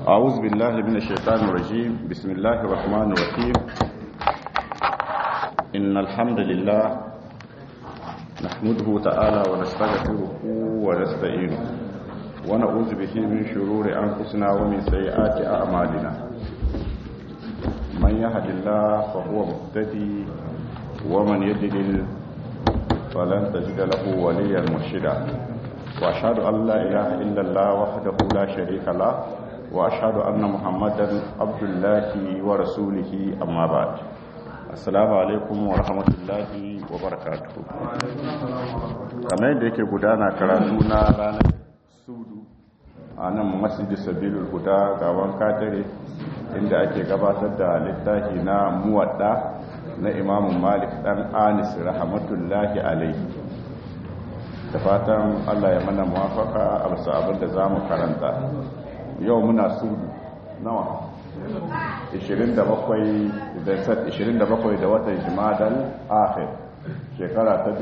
أعوذ بالله من الشيطان الرجيم بسم الله الرحمن الرحيم إن الحمد لله نحمده تعالى ونستغفره ونستعينه ونعوذ به من شرور أنفسنا ومن سيئات أعمالنا من يهد الله فهو مهتدي ومن يضلل فلن تجد له وليا مرشدا وأشهد أن لا إله إلا الله وحده لا شريك له وأشهد أن محمدا عبد الله ورسوله أما بعد السلام عليكم ورحمة الله وبركاته kamar yadda yake gudana karatu na ranar sudu a nan masjidi sabilul huda gaban katare inda ake gabatar da littafi na muwadda na imamun malik dan anis rahmatullahi alaihi da fatan allah ya mana muwafaka a basu abin da za mu karanta yau muna sudu nawa 27 da watan jimadal akhir shekara ta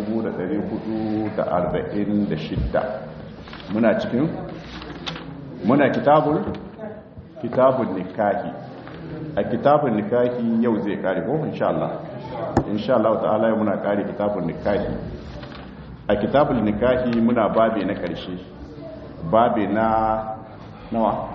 1446 muna cikin muna kitabul kitabul nikahi a kitabun nikahi yau zai kare ko insha Allah insha Allah ta'ala yau muna kare kitabun nikahi a kitabul nikahi muna babe na karshe babe na nawa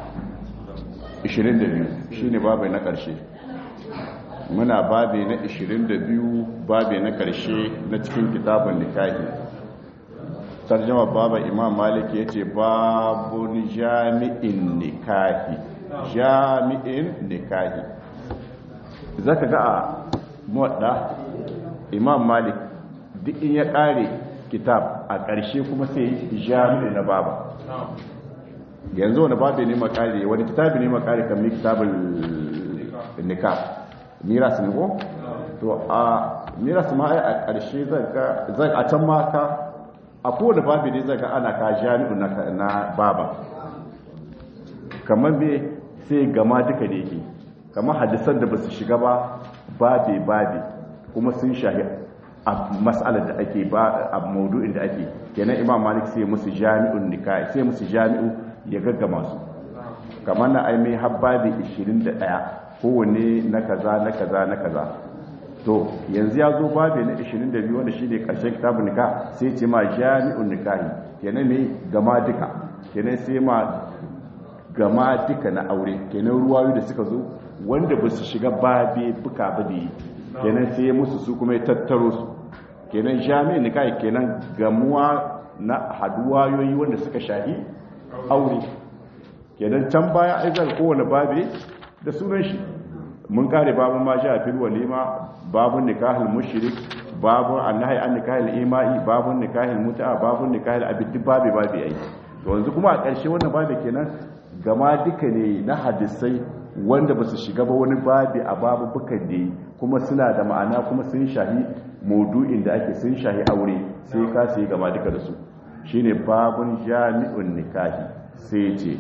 22 shine babe na karshe muna babe na 22 babe na karshe na cikin kitabun nikahi tarjama baba imam malik yace babun jami'in nikahi jami'in nikahi zaka ga a muwadda imam malik duk in ya kare kitab a ƙarshe kuma sai jami'in na baba yanzu wani babu ne makare wani kitabi ne makare kan mi kitabul nikah miras ne ko to a miras ma ai a ƙarshe zai a can ma ka a kowane babu ne zai ga ana ka jami'in na baba kamar me sai gama duka da yake kamar hadisan da ba su shiga ba babe babe kuma sun shahi a matsalar da ake ba a maudu'in da ake kenan imam malik sai musu jami'un nikai sai musu jami'u ya gaggama su kamar na aimai habbabi 21 kowanne na kaza na kaza na kaza to yanzu ya zo babe na 22 wanda shi ne ƙarshen kitabun nika sai ce ma jami'un nikahi kenan ne gama duka kenan sai ma gama duka na aure kenan ruwayu da suka zo wanda ba su shiga babe buka ba da yi kenan sai musu su kuma ya tattaro su kenan jami'in nikahi kenan gamuwa na haduwayoyi wanda suka shahi aure kenan can baya aizar kowane babe da sunan shi mun kare babun ma sha fil walima babun nikahul mushrik babun annahi an nikahul imai babun nikahul mut'a babun nikahul abid babe babe ai to yanzu kuma a ƙarshe wannan babe kenan gama duka ne na hadisai wanda ba su shiga ba wani babi a babu bukan da kuma suna da ma'ana kuma sun shahi maudu'in da ake sun shahi aure sai ka sai gama duka da su shine babun jami'un nikahi sai ce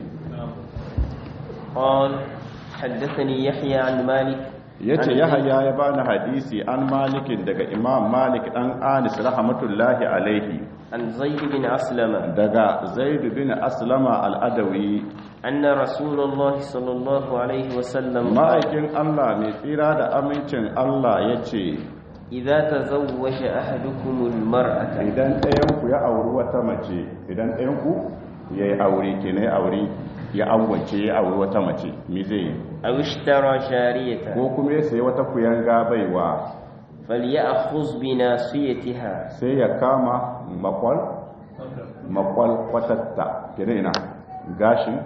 قال حدثني يحيى عن مالك yace yahaya ya bani hadisi an malikin daga imam malik dan anis rahmatullahi alaihi عن زيد بن أسلم daga zaid bin aslama al-adawi أن رسول الله صلى الله عليه وسلم قال ma'aikin Allah mai tsira da amincin Allah yace إذا تزوج أحدكم المرأة idan ɗayan ku ya auri wata mace idan ɗayan ku yayi aure kenan ya aure ya awwace ya auri wata mace me zai yi أو اشترى جارية ko kuma ya sayi wata kuyanga baiwa فليأخذ بناصيتها sai ya kama makwal makwal kwatatta kenan ina gashin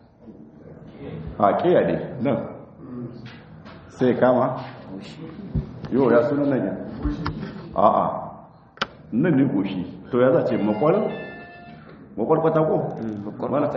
a kiyade nan sai kama yau ya suna nan yin a'a nan ne goshi to ya zace makwal makwal kwata ko? Mana?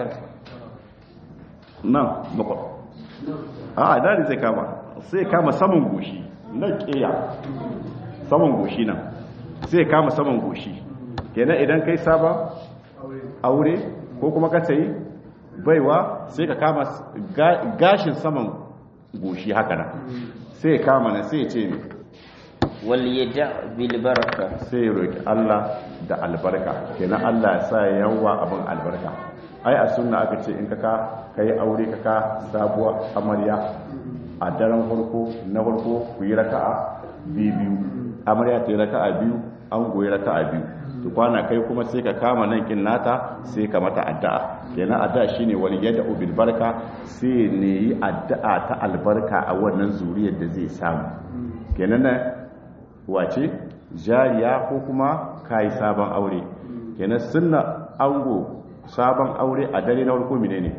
nan makwal a'a dani zai kama sai kama saman goshi nan kiya saman goshi nan sai kama saman goshi kenan idan kai saba aure ko kuma ka sayi baiwa sai ka kama gashin saman goshi haka nan sai kama na sai ce ne وليدع بالبركة sai ya roki Allah da albarka kenan Allah ya sa yawa abin albarka ai a sunna aka ce in kaka kai aure kaka sabuwa amarya a daren farko na farko ku yi raka'a biyu biyu amarya ta yi raka'a biyu an goyi raka'a biyu to kwana kai kuma sai ka kama nan kin nata sai ka mata addu'a kenan addu'a shine wani yadda ubil barka sai ne yi addu'a ta albarka a wannan zuriyar da zai samu kenan na wace jariya ko kuma kai sabon aure kenan sunna ango sabon aure a dare na farko menene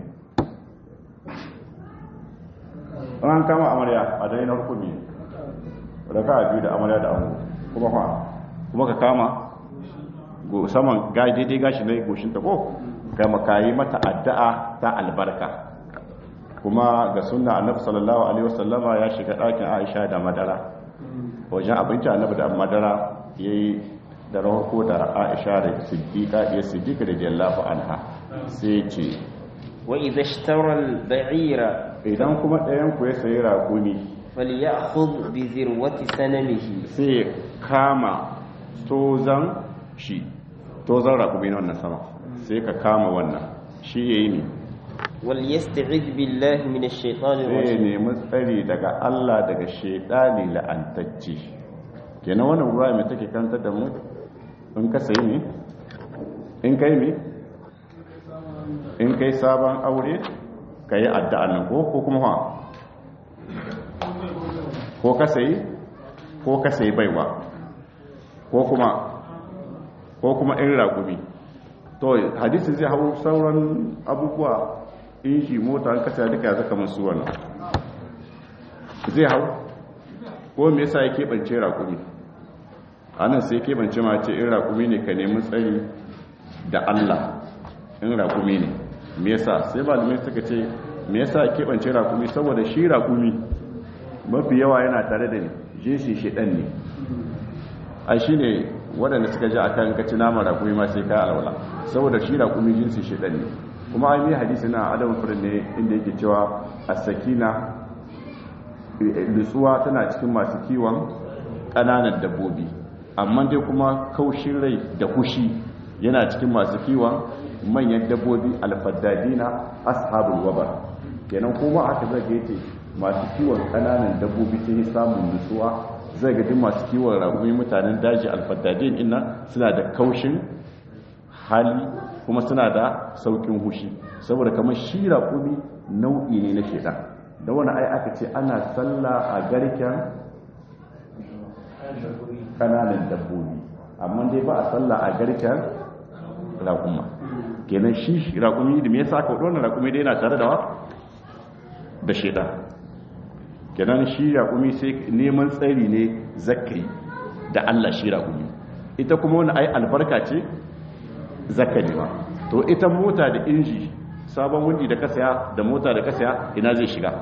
an kama amarya a dare na farko ne raka'a biyu da amarya da ango kuma fa kuma ka kama saman daidai gashi na goshinta ko kama kayi mata addu'a ta albarka kuma ga sunna annabi sallallahu alaihi wasallama ya shiga ɗakin aisha da madara wajen abinci annabi da madara yayi da rahoko da aisha da siddiqa ya siddiqa da jallahu anha sai ce wa idha ishtara al-ba'ira idan kuma ɗayan ku ya sayi raƙumi falyakhudh bi zirwati sanamihi sai kama tozan shi tozan raƙumi na wannan sama sai ka kama wannan shi yayi ne wal yasta'id billahi minash shaitani sai rajim nemi tsari daga Allah daga shaidani la'antacce kenan wannan ruwa mai take kanta da mu in ka sayi ne in kai ne in kai sabon aure ka yi addu'a nan ko ko kuma ha ko ka sayi ko ka sayi baiwa ko kuma ko kuma in raƙumi to hadisi zai hau sauran abubuwa inji mota an kasa duka ya zaka masu wannan zai hau ko me yasa ya keɓance raƙumi anan sai keɓance ma ce in raƙumi ne ka nemi tsari da Allah in raƙumi ne me yasa sai malamai suka ce me yasa ya keɓance raƙumi saboda shi raƙumi mafi yawa yana tare da jinsin shiɗan ne a shi ne waɗanda suka ji a kan kaci naman raƙumi ma sai kayan alwala saboda shi raƙumi jinsin shiɗan ne kuma an yi hadisi na adam furin ne inda yake cewa a sakina nutsuwa tana cikin masu kiwon ƙananan dabbobi amma dai kuma kaushin rai da kushi yana cikin masu kiwon manyan dabbobi alfaddadina ashabul wabar kenan kuma aka zaga yace masu kiwon ƙananan dabbobi sun yi samun nutsuwa zai ga duk masu kiwon ragumi mutanen daji alfaddadin ina suna da kaushin hali kuma suna da saukin hushi saboda kamar shi raƙumi nau'i ne na shaidan da wani ai aka ce ana sallah a garken kananan dabbobi amma dai ba a sallah a garken raƙuma kenan shi raƙumi da me yasa aka wadda raƙumi dai yana tare da wa da shaidan kenan shi raƙumi sai neman tsari ne zakari da Allah shi raƙumi ita kuma wani ai albarka ce zakari ba to ita mota da inji sabon wundi da kasaya da mota da kasaya ina zai shiga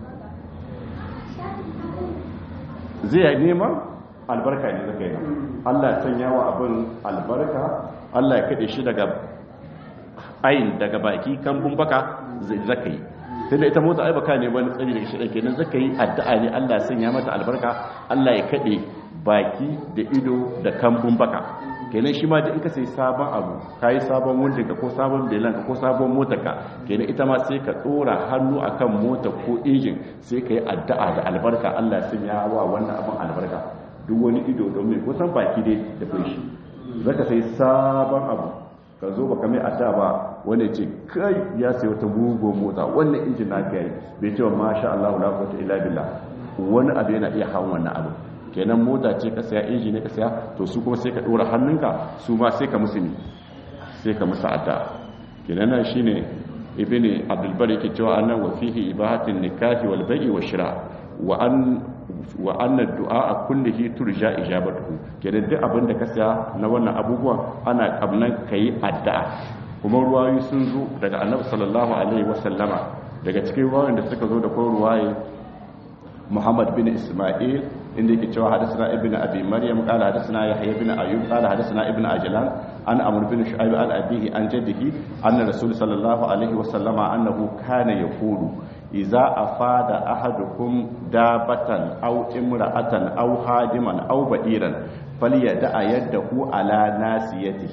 zai neman albarka ne zakari Allah ya sanya wa abin albarka Allah ya kaɗe shi daga ayin daga baki kan baka zakari tunda ita mota ai baka ne wani tsari daga shi kenan zaka yi addu'a ne Allah ya sanya mata albarka Allah ya kade baki da ido da kambun baka kenan shi ma da in ka sai sabon abu kai sabon wundin ka ko sabon belan ka ko sabon motar ka kenan ita ma sai ka dora hannu akan mota ko injin sai ka yi addu'a da albarka Allah ya sanya wa wannan abin albarka duk wani ido domin kusan baki dai da kai shi zaka sai sabon abu ka zo baka mai adda ba wanda ce kai ya sai wata mugo mota wannan injin na kai bai ce wa masha Allah la quwwata illa billah wani abu yana iya hawan wannan abu kenan mota ce ka saya inji ne ka saya to su kuma sai ka dora hannunka su ma sai ka musu ne sai ka musu adda kenan nan shine ibni abdul bari ke cewa annan wa fihi ibahatin nikahi wal bai'i wa shira wa an wa anna du'a kullihi turja ijabatuhu kenan duk abin da ka saya na wannan abubuwa ana kabnan kai addu'a kuma ruwayoyi sun zo daga annabi sallallahu alaihi wasallama daga cikin ruwayoyin da suka zo da ko ruwaye Muhammad bin Isma'il inda yake cewa hadathana ibnu abi maryam qala hadathana yahya ibn ayyub qala hadathana ibnu ajlan an amr bin shu'aib an abihi an jaddihi anna rasul sallallahu alaihi wasallama annahu kana yaqulu idza afada ahadukum dabatan aw imra'atan aw hadiman aw ba'iran falyada'a yadahu ala nasiyatihi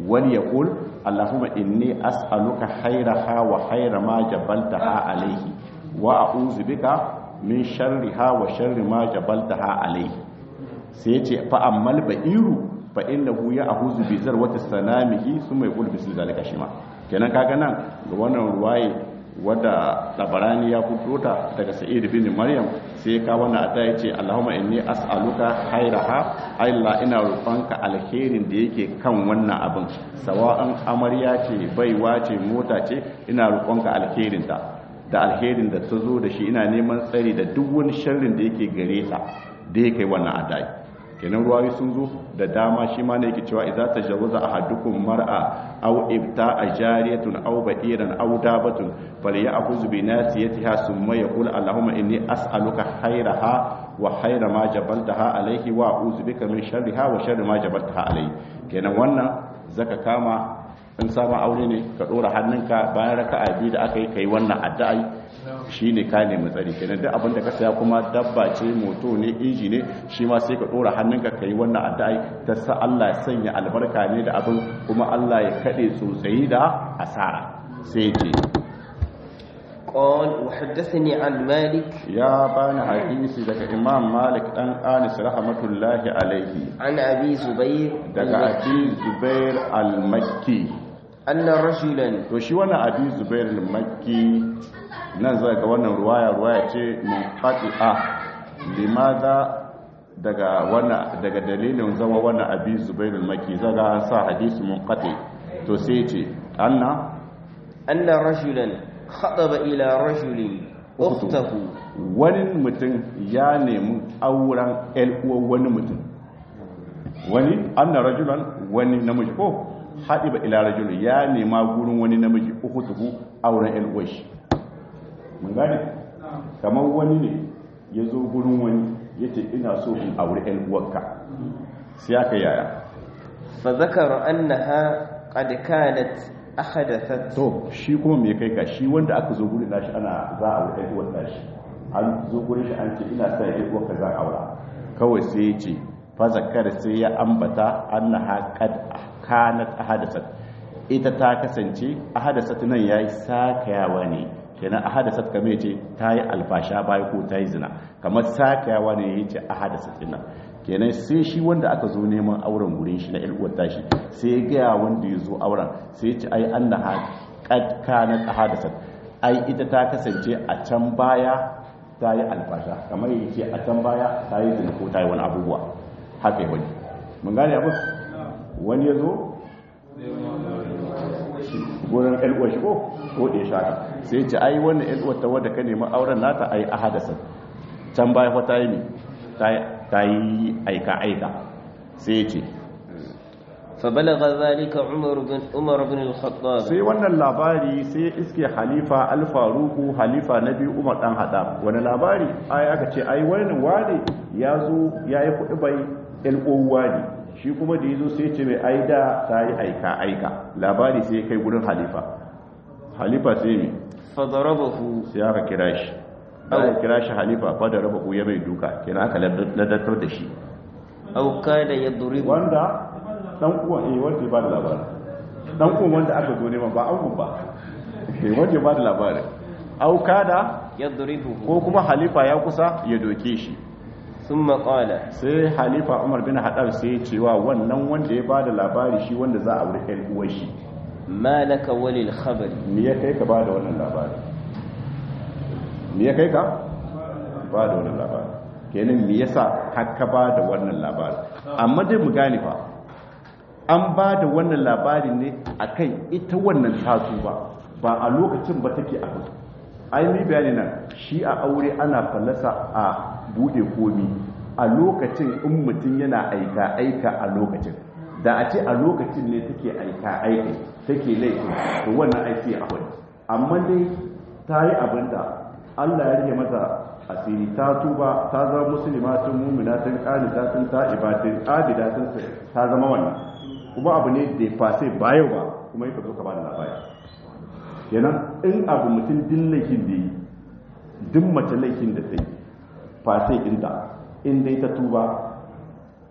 wani ya kul allahumma inni as'aluka khairaha wa khaira ma jabaltaha alaihi wa a'udhu bika min sharriha wa sharri ma jabaltaha alaihi sai yace fa ammal ba'iru fa innahu ya'huzu bi zarwati sanamihi summa yaqul bisu zalika shima kenan kaga nan ga wannan ruwaye wadda tabarani ya fito ta daga sa'id bin maryam sai ka wannan ata yace allahumma inni as'aluka khairaha ayla ina roƙonka alherin da yake kan wannan abin sawa'an amarya ce baiwa ce mota ce ina roƙonka alherin ta da alherin da ta zo da shi ina neman tsari da duk wani sharrin da yake gare ta da yake wannan adai kenan ruwayi sun zo da dama shi ma ne yake cewa idza tajawwaza ahadukum mar'a aw ibta'a jariyatun aw ba'iran aw dabatun falyakhudh bi nasiyatiha thumma yaqul allahumma inni as'aluka khayraha wa khayra ma jabaltaha alayhi wa a'udhu bika min sharriha wa sharri ma jabaltaha alayhi kenan wannan zaka kama in sabon aure ne ka dora hannunka bayan raka'a biyu da aka yi kai wannan addu'ai shine ka nemi tsari kenan duk abin da ka saya kuma dabba ce moto ne inji ne shi ma sai ka dora hannunka kai wannan addu'ai ta sa Allah ya sanya albarka ne da abin kuma Allah ya kade tsotsayi da asara sai ce قال وحدثني عن مالك ya bani hadisi daga Imam Malik dan Anis rahmatullahi alaihi عن أبي زبير daga Abi Zubair al-Makki أن رجلا to shi wannan Abi Zubair al-Makki nan zai ga wannan ruwaya ruwaya ce munqati'a limaza daga wannan daga dalilin zama wannan Abi Zubair al-Makki zaga an sa hadisi munqati to sai ce anna أن رجلا خطب إلى رجل أخته wani mutum ya nemi auren uwar wani mutum wani anna rajulan wani namiji ko haɗiba ila rajulun ya nema gurin wani namiji uku tuhu auren uwar shi mun gane kamar wani ne ya zo gurin wani ya ce ina so in auri uwarka sai aka yaya فذكر أنها قد كانت أحدثت to shi kuma me kai ka shi wanda aka zo gurin nashi ana za a aure uwar nashi an zo gurin shi an ce ina sa ya uwar ka za a aura kawai sai ya ce fa zakar sai ya ambata annaha qad kanat ahadasat ita ta kasance ahadasat nan yayi sakayawa ne kenan ahadasat kamar yace ta yi alfasha bai ko ta yi zina kamar sakayawa ne yace ahadasat din nan kenan sai shi wanda aka zo neman auren gurin shi na ilkuwar tashi sai ya gaya wanda ya zo auren sai ya ce ai an na kanat ahadasat ai ita ta kasance a can baya ta yi alfasha kamar ya ce a can baya ta yi zina ko ta yi wani abubuwa haka yi wani mun gane abu wani ya zo gurin ilkuwar shi ko ko da ya shaka sai ya ce ai wannan ilkuwar ta wadda ka nemi auren nata ai ahadasat can baya fa ta yi ne ta yi aika-aika sai ce فبلغ ذلك عمر بن عمر بن الخطاب sai wannan labari sai iske halifa alfaruku halifa na biyu umar dan hada wani labari ai aka ce ai wani wani ya zo ya yi kuɗi bai ilkowa ne shi kuma da ya zo sai ce mai aida ta yi aika-aika labari sai kai gurin halifa halifa sai mai فضربه sai aka kira shi aka kira shi halifa fa da raba ya bai duka kenan aka ladatar da shi أو كاد يضربه wanda dan uwan eh wanda ya ba da labarin dan uwan wanda aka zo neman ba angon ba eh wanda ya ba da labarin aukada يضربه ko kuma halifa ya kusa ya doke shi ثم قال sai halifa umar bin hadar sai ya cewa wannan wanda ya ba da labari shi wanda za a wuri ɗan uwan shi ما لك وللخبر me ya kai ka ba da wannan labari me ya kai ka ba da wannan labari kenan me yasa har ka ba da wannan labari amma dai mu gane fa an ba da wannan labarin ne akan ita wannan tatu ba ba a lokacin ba take abu ai ni bayani nan shi a aure ana fallasa a bude komi a lokacin in mutum yana aika aika a lokacin da a ce a lokacin ne take aika aika take laifin to wannan aiki a wani amma dai ta yi abinda Allah ya rike mata asiri ta tuba ta zama musulmatun mu'minatun qanitatun ta'ibatun abidatun ta zama wannan kuma abu ne da fa sai bayo ba kuma yake zo ka ba da labari kenan in abu mutum din laifin da yi duk mace laifin da ta yi fa sai inda in dai ta tuba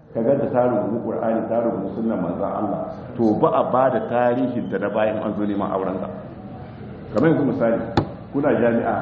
ka ganta ta rubutu qur'ani ta rubutu sunnan manzon Allah to ba a ba da tarihin da na bayan an zo neman auren ka kamar yanzu misali kuna jami'a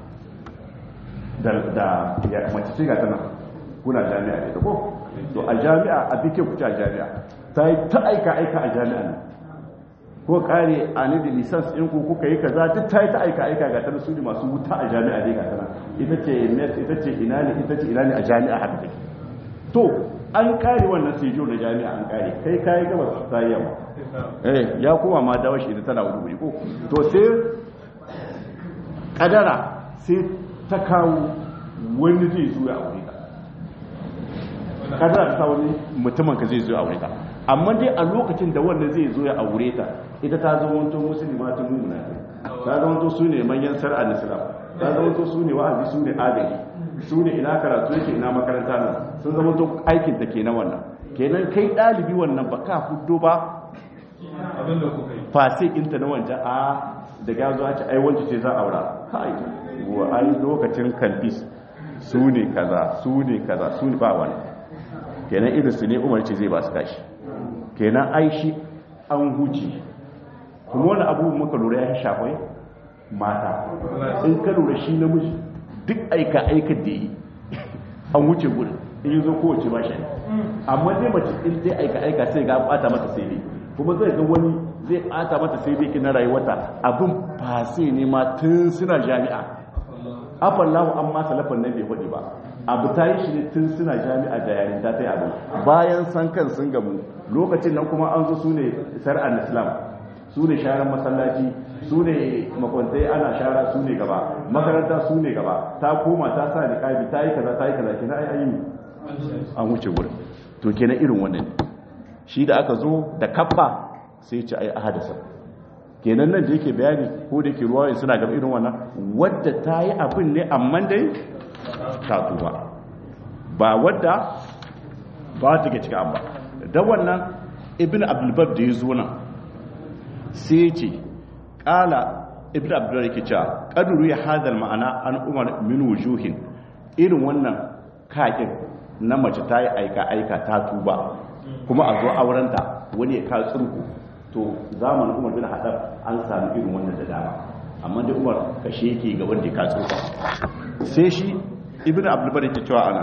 da da ya mace ce ga tana kuna jami'a ne ko to a jami'a a bike ku a jami'a ta yi ta aika aika a jami'a ne ko kare a ni da lisans in ku kuka yi kaza duk ta yi ta aika aika ga tana su ne masu wuta a jami'a ne ga tana ita ce net ita ce ina ne ita ce ina ne a jami'a haka take to an kare wannan sejo na jami'a an kare kai kayi gabas ta yi yamma eh ya koma ma dawo shi tana wuri ko to sai kadara sai ta kawo wani zai zo ya aure ka kadara ta wani mutumin ka zai zo ya aure ka amma dai a lokacin da wannan zai zo ya aure ta ita ta zama wanto musulma ta mumuna ta zama wanto su ne manyan sar'a islam ta zama wanto su ne wa'azi su ne adali su ne ina karatu yake ina makaranta nan sun zama to aikin ta ke na wannan kenan kai ɗalibi wannan ba ka fuddo ba fase inta na wancan a da gazo a ce ai wancan ce za a aura kai wa ai lokacin kalbis su ne kaza su ne kaza su ne ba wani kenan irin su ne umar ce zai ba su kashi kenan ai shi an huce kuma wani abubuwan muka lura ya shafai mata in ka lura shi namiji duk aika aika da yi an wuce gudun in yi zo kowace ba shi amma dai mace in zai aika aika sai ga bata mata sai dai kuma zai ga wani zai bata mata sai dai kina rayuwata abin fase ne ma tun suna jami'a afallahu an ma salafan nan bai faɗi ba abu ta yi shi ne tun suna jami'a da yarin ta ta yi abu bayan san kan sun gamu lokacin nan kuma an zo su ne sar'an islam su ne sharan masallaci su ne makwantai ana shara su ne gaba makaranta su ne gaba ta koma ta sa niqabi ta yi kaza ta yi kaza kina ai ayi an wuce gurin to kenan irin wannan shi da aka zo da kaffa sai ce ai ahadasa kenan nan da yake bayani ko da yake ruwaye suna gaba irin wannan wadda ta yi abin ne amma dai ta tuba ba wadda ba ta ke cika ba da wannan ibn abdulbar da ya zo nan sai ce kala ibn abdullah yake cewa kaduru ya hadal ma'ana an umar min wujuhin irin wannan kakin na mace ta yi aika aika ta tuba kuma a zo aurenta wani ya ka tsurku to zamanin umar bin hadar an sami irin wannan da dama amma dai umar kashe yake ga wanda ya ka tsurku sai shi ibn abdullah yake cewa ana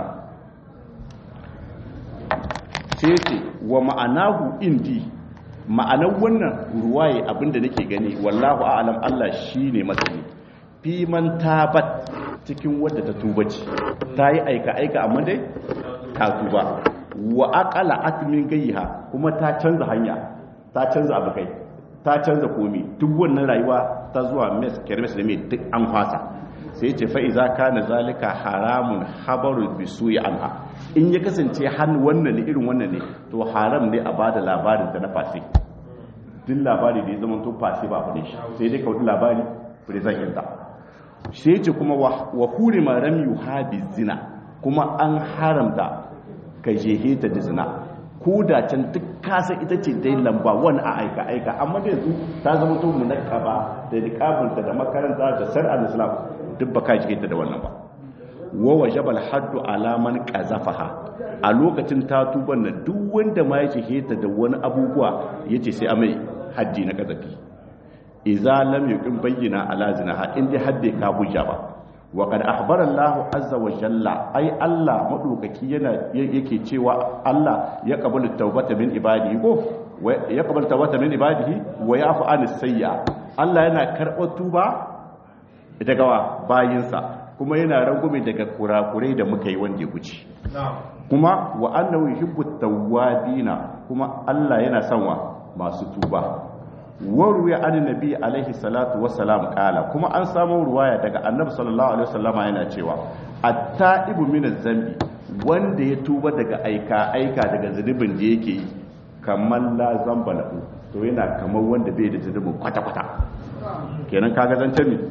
sai ce wa ma'anahu indi ma'anar wannan ruwaye abinda nake gani wallahu a'lam Allah shine masani fi man tabat cikin wadda ta tuba ce ta yi aika aika amma dai ta tuba wa aqala atmin gayha kuma ta canza hanya ta canza abu kai ta canza komi duk wannan rayuwa ta zuwa mes kermes da mai duk an fasa sai ce fa iza kana zalika haramun habaru bisuyi anha in ya kasance han wannan ne irin wannan ne to haram ne a bada labarin ta na fasi duk labari da ya zama to fasi ba fane shi sai dai kawai labari present yadda sai ce kuma wa hurima ramyu habi zina kuma an haramta ka jehe ta da zina ko da can duk kasa ita ce dai lamba wani a aika aika amma da yanzu ta zama to munakaba da niqabinta da makaranta da sar'ar islam duk ba ka jike ta da wannan ba wa wajabal haddu alaman qazafaha a lokacin ta tuban nan duk wanda ma ya jike ta da wani abubuwa yace sai amai haddi na qazafi idza lam yuqim bayyana ala zinaha in dai hadde ka hujja ba wa qad akhbara Allahu azza wa jalla ai Allah madaukaki yana yake cewa Allah ya qabalu tawbata min ibadihi ko ya qabalu tawbata min ibadihi wa yafu anis sayya Allah yana karɓar tuba daga wa bayinsa kuma yana rangume daga kurakurai da muka yi wanda ya guci kuma wa annahu yuhibbu tawwabina kuma Allah yana son wa masu tuba waru ya an nabi alaihi salatu wassalam kala kuma an samu ruwaya daga annabi sallallahu alaihi wasallama yana cewa at-ta'ibu min zambi wanda ya tuba daga aika aika daga zunubin da yake yi kamar la zamba lahu to yana kamar wanda bai da zunubin kwata kwata kenan kaga zancen ne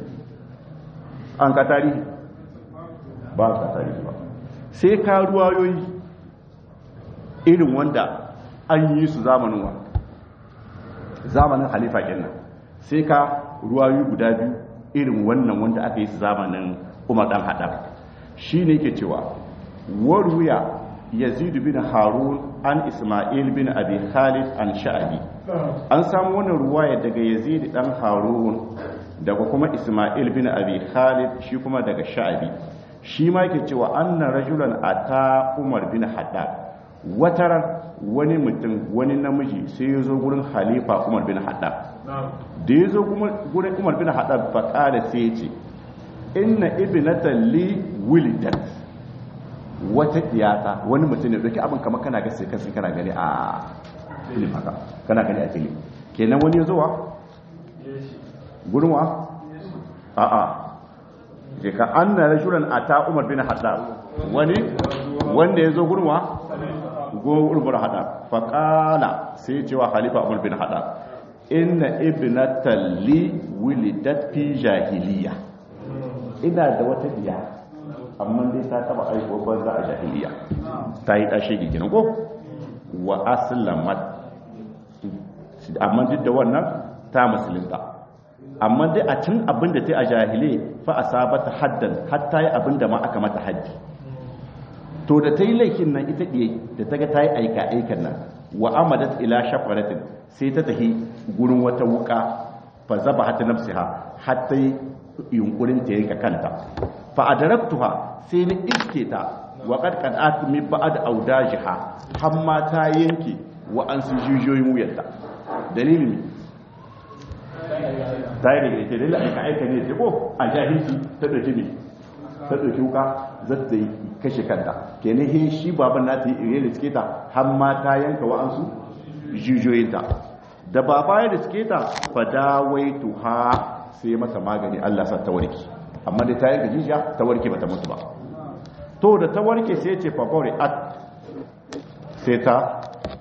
an ka tarihi ba ka tarihi ba sai ka ruwayoyi irin wanda an yi su zamanin wa zamanin halifa kenan sai ka ruwayoyi guda biyu irin wannan wanda aka yi su zamanin umar dan hadar shi ne ke cewa waruya yazid bin harun an isma'il bin abi khalid an sha'abi an samu wannan ruwaya daga yazid dan harun daga kuma isma'il bin abi khalid shi kuma daga sha'abi shi ma yake cewa anna rajulan ata umar bin haddad wataran wani mutum wani namiji sai ya zo gurin halifa umar bin haddad da ya zo gurin umar bin haddad fa kada sai ya ce inna ibnatan li wulidat wata iyata wani mutum ne dauki abin kamar kana gasi kansu kana gani a film haka kana gani a film kenan wani ya zo wa gurin wa a a ke ka an na rashuran a ta umar bin hada wani wanda ya zo gurin wa gurin bin hada faƙala sai cewa halifa umar bin hada inna ibnatan li wulidat fi jahiliya ina da wata biya amma dai ta taba aiko banza a jahiliya ta yi ɗashe gigina ko wa aslamat amma duk da wannan ta musulunta amma dai a cin abin da ta yi a jahile fa a sabata haddan hatta yi abin da ma aka mata haddi to da ta yi laifin nan ita ɗiye da ta ga ta yi aika aikan nan wa amadat ila shafaratin sai ta tafi gurin wata wuka fa zaba hata nafsiha hatta yi yunkurin ta yanka kanta fa adaraktuha sai ni iske ta wa qad qad'at mi ba'd awdajiha hamma ta yanke wa an su jijiyoyin wuyarta dalilin ta yi daga ita dalilin aika aika ne ko a jahilci ta dauki ne ta dauki wuka za ta yi kashe kanta kenan he shi baban na ta yi ire da suke ta hamma ta yanka wa an su jijiyoyinta da baba ya da suke ta fa dawaitu ha sai mata magani Allah sa ta warke amma da ta yanka jijiya ta warke bata mutu ba to da ta warke sai ce fabore at sai ta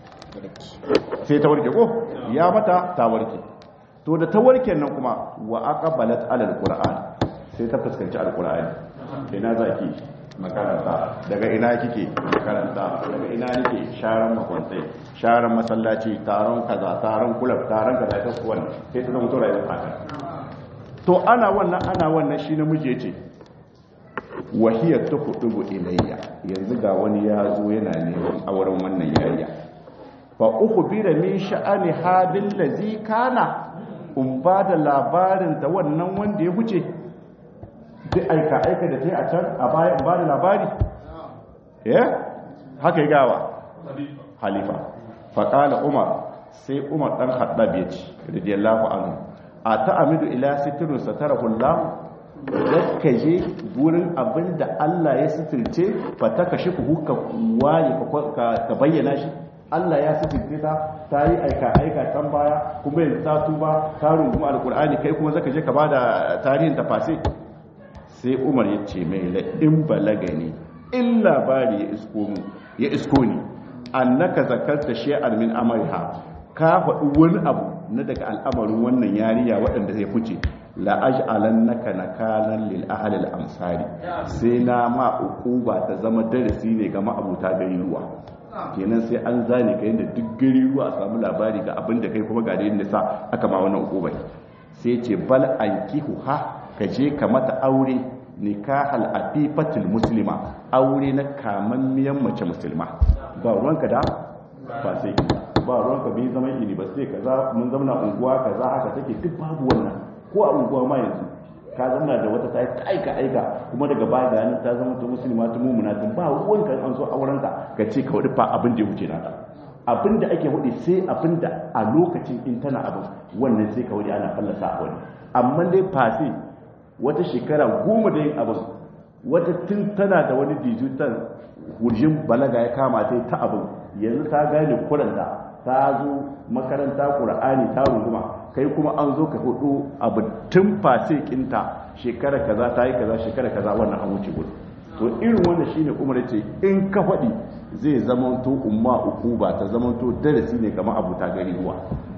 sai ta warke ko ya mata ta warke to da ta warke nan kuma wa aqbalat ala alquran sai ta fuskanci alqur'ani ina zaki makaranta daga ina kike makaranta daga ina nake sharan makwantai sharan masallaci taron kaza taron kulab taron kaza ta kuwan sai ta zama to rayuwar haka to ana wannan ana wannan shi namiji ya ce wahiyar ta kudubu ilayya yanzu ga wani ya zo yana neman auren wannan yariya fa uku bira min sha'ani hadin lazi kana in ba da labarin ta wannan wanda ya huce duk aika aika da ta yi a can a baya in ba da labari ya haka yi gawa halifa faƙala umar sai umar ɗan haɗa ya ce radiyallahu anhu a ta'amidu ila sitirin satarahu Allah da je gurin abin da Allah ya sitirce fa ta kashi ku ka waye ka bayyana shi Allah ya sitirce ta ta yi aika aika can baya kuma yanzu ta tuba ta runguma alkur'ani kai kuma zaka je ka bada tarihin tafasi sai Umar ya ce mai la in balagani in labari ya isko mu ya isko ni annaka zakarta shay'an min amriha ka faɗi wani abu na daga al'amarin wannan yariya waɗanda zai fice la'aj'alan naka nakalan lil ahli al amsari sai na ma ukuba ta zama darasi ne ga ma'abuta gari ruwa kenan sai an zane ka yadda duk gari ruwa a samu labari ga abin da kai kuma ga da yadda sa aka ma wannan ukuba sai ce bal ankihu ha ka je ka mata aure nikahal afifatul muslima aure na kamammiyan mace musulma ba ruwanka da ba sai ba ruwanka bai zama ini ba sai kaza mun zama unguwa kaza haka take duk babu wannan ko a unguwa ma yanzu ka zama da wata ta aika aika kuma daga baya ga yanin ta zama ta musulma ta mumuna tun ba ruwanka an so aurenka ka ce ka wadi fa abin da ya wuce naka abin da ake wadi sai abin da a lokacin in tana abin wannan sai ka wadi ana fallasa a wani amma dai fasi wata shekara goma da yin abin wata tun tana da wani dijital hurjin balaga ya kama ta ta abin yanzu ta gane kuranta ta zo makaranta ƙura'ani ta runguma kai kuma an zo ka hudu abu tun fase kinta shekara kaza ta yi kaza shekara kaza wannan an wuce gudu to irin wannan shine umar ce in ka faɗi zai zamanto umma uku ba ta zamanto darasi ne kamar abu ta gari ruwa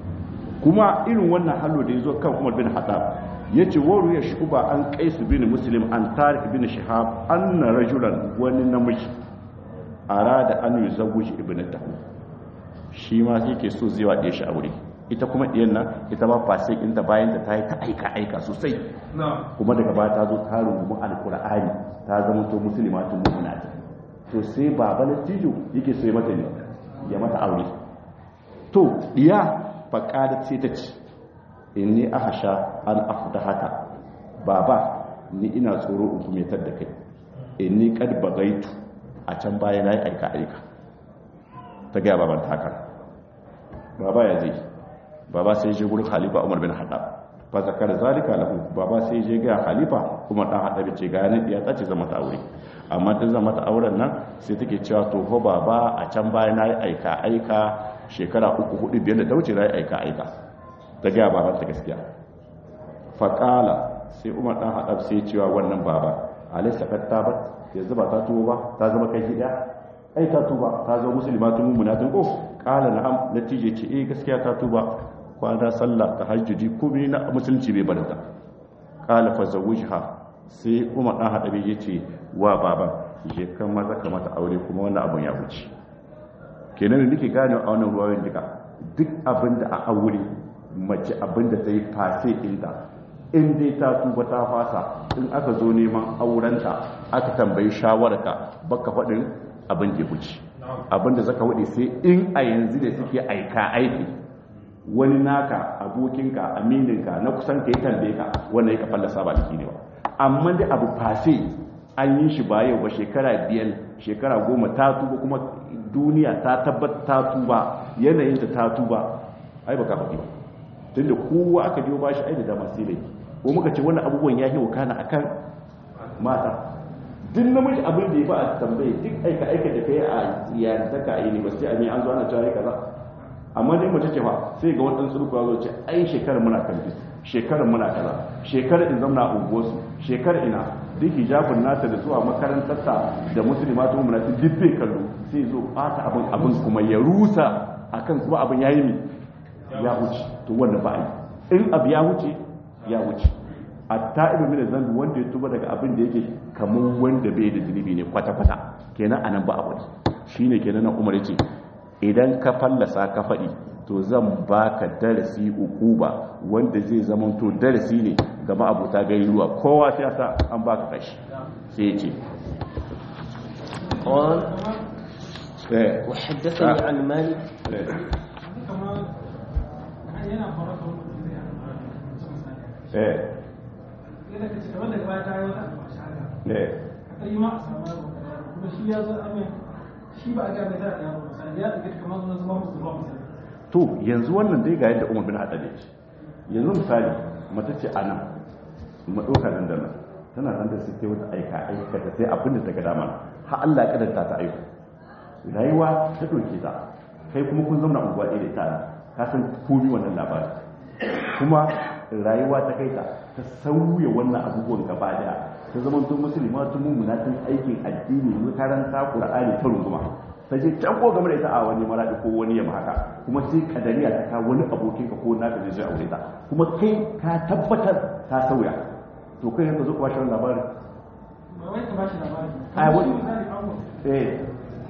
kuma irin wannan hallo da ya zo kan umar bin haɗa ya ce waru ya shuba an kaisu bin muslim an tarik bin shahab an na rajulan wani namiji arada an yi zagushi ibnatahu shi ma yake so zai waɗe shi aure ita kuma ɗiyan nan ita ba fasik inda bayan da ta yi ta aika aika sosai kuma daga baya ta zo ta rungumi alkur'ani ta zama to musulma tun mu'minati to sai baba lattijo yake so ya mata ne ya mata aure to diya faƙadat sai ta ce inni ahasha an afdahaka baba ni ina tsoro in kumetar da kai inni qad bagaitu a can baya nayi aika aika ta ga baban ta haka baba ya je baba sai je gurin khalifa Umar bin Khattab fa zakar zalika lahu baba sai je ga khalifa Umar dan Khattab ce ga ni ya tace zama ta aure amma ta zama ta auren nan sai take cewa to ho baba a can baya nayi aika aika shekara uku hudu biyar da ta wuce nayi aika aika ta ga baban ta gaskiya faƙala sai umar ɗan haɗar sai cewa wannan baba alaisa katta ba yanzu ba ta tuba ba ta zama kai gida ai ta tuba ta zama musulma tun mummuna tun ko ƙala na'am natije ce eh gaskiya ta tuba kwana sallah ta hajjuji komai na musulunci bai barata ƙala fa zawujha sai umar ɗan haɗar ya ce wa baban je kan maza ka mata aure kuma wannan abun ya wuce kenan da nake gane a wannan ruwayoyin duka duk abin da a aure mace abin da ta yi fase inda in dai ta tuba ta fasa in aka zo neman aurenta aka tambayi shawararka baka faɗin abin da ya wuce abin da zaka wuce sai in a yanzu da suke aika aiki wani naka abokinka amininka na kusan ka yi tambaye ka wannan ya ka fallasa ba da ne ba amma dai abu fase an yi shi ba yau ba shekara biyar shekara goma ta tuba kuma duniya ta tabbata ta tuba yanayin ta tuba ai baka faɗi ba tunda kowa aka biyo bashi ai da dama sai laifi ko muka ce wannan abubuwan ya yi wakana akan mata duk namiji abin da ya ba a tambaye duk aika aika da kai a yarantaka a university a mai an zo ana cewa kaza amma dai mace ce fa sai ga wani sulku ya zo ce ai shekarar muna kamfi shekarar muna kaza shekarar in zamna a unguwarsu shekarar ina duk hijabin nata da zuwa makarantarta da musulma ta mummuna duk bai kallo sai zo bata abin abin kuma ya rusa akan kuma abin yayi mi ya wuce to wanda ba a yi in abu ya wuce ya wuce a ta'ibu min zambi wanda ya tuba daga abin da yake kamar wanda bai da zunubi ne kwata-kwata kenan anan ba a wani shine kenan nan umar yace idan ka fallasa ka faɗi to zan baka darasi ukuba wanda zai zama to darasi ne ga ma'abuta gari ruwa kowa sai sa an baka kashi sai yace قال eh وحدثني عن مالك eh eh eh to yanzu wannan dai ga yadda umar bin haɗa ne yanzu misali mata ce a nan maɗauka nan da nan tana nan da suke wata aika aika da sai abin da ta ga dama har Allah ya kadanta ta aiko rayuwa ta doke ta kai kuma kun zauna unguwa ɗaya da ita ka san komi wannan labarin kuma rayuwa ta kai ta ta sauya wannan abubuwan gaba daya ta zama tun musulma tun mummuna tun aikin addini makaranta qur'ani ta runguma ta je can ko game da ita a wani maradi ko wani yamma haka kuma sai kadariya ta ka wani abokin ka ko naka zai zai aure ta kuma kai ka tabbatar ta sauya to kai yanka zo ka bashi wannan labarin ai wani eh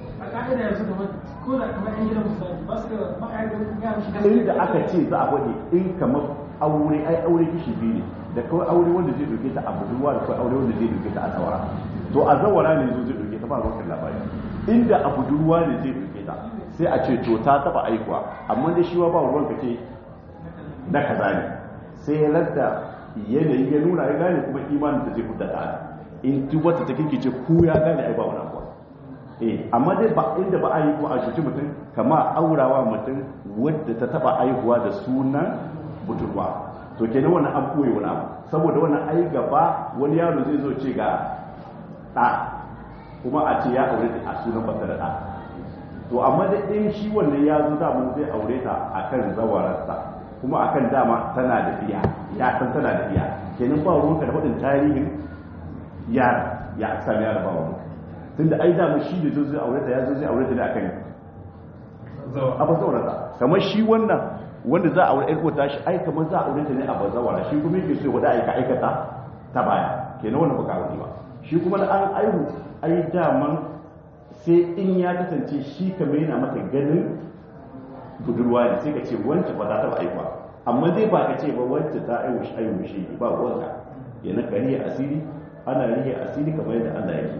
inda aka ce za a gwade in kamar aure ai aure kishi biyu ne da kawai aure wanda zai doke ta a budurwa da kawai aure wanda zai doke ta a zawara to a zawara ne zo zai doke ta ba rokin labari inda a budurwa ne zai doke ta sai a ce to ta taba aikuwa amma da shi wa ba ruwan ka ce na kaza ne sai ya ladda yanayi ya nuna ya gane kuma imanin da zai hudda ta in duk wata ta kirkice ko ya gane ai ba wani abuwa eh amma dai ba inda ba a yi ko a cuci mutum kama aurawa mutum wadda ta taba aihuwa da sunan budurwa to kenan wannan an koyi wani abu saboda wannan ai gaba wani yaro zai zo ce ga ɗa kuma a ce ya aure ta a sunan bata da ɗa to amma da in shi wannan ya zo dama zai aure ta akan zawararsa kuma akan dama tana da iya ya san tana da iya kenan ba ruwanka da faɗin tarihin yara ya sami yara ba ruwanka tunda ai dama shi da zo zai aure ta ya zo zai aure ta ne akan a bazawararsa kamar shi wannan wanda za a aure ƴar kota shi ai kamar za a aure ta ne a bazawara shi kuma yake so wanda aika aikata ta baya kenan wannan baka aure ba shi kuma da an aihu ai daman sai in ya kasance shi kamar yana mata ganin budurwa ne sai ka ce wancan ba za ta ba aihuwa amma dai ba ka ce ba wancan ta aihu shi aihu shi ba wanka yana ka rihe asiri ana rihe asiri kamar yadda Allah yake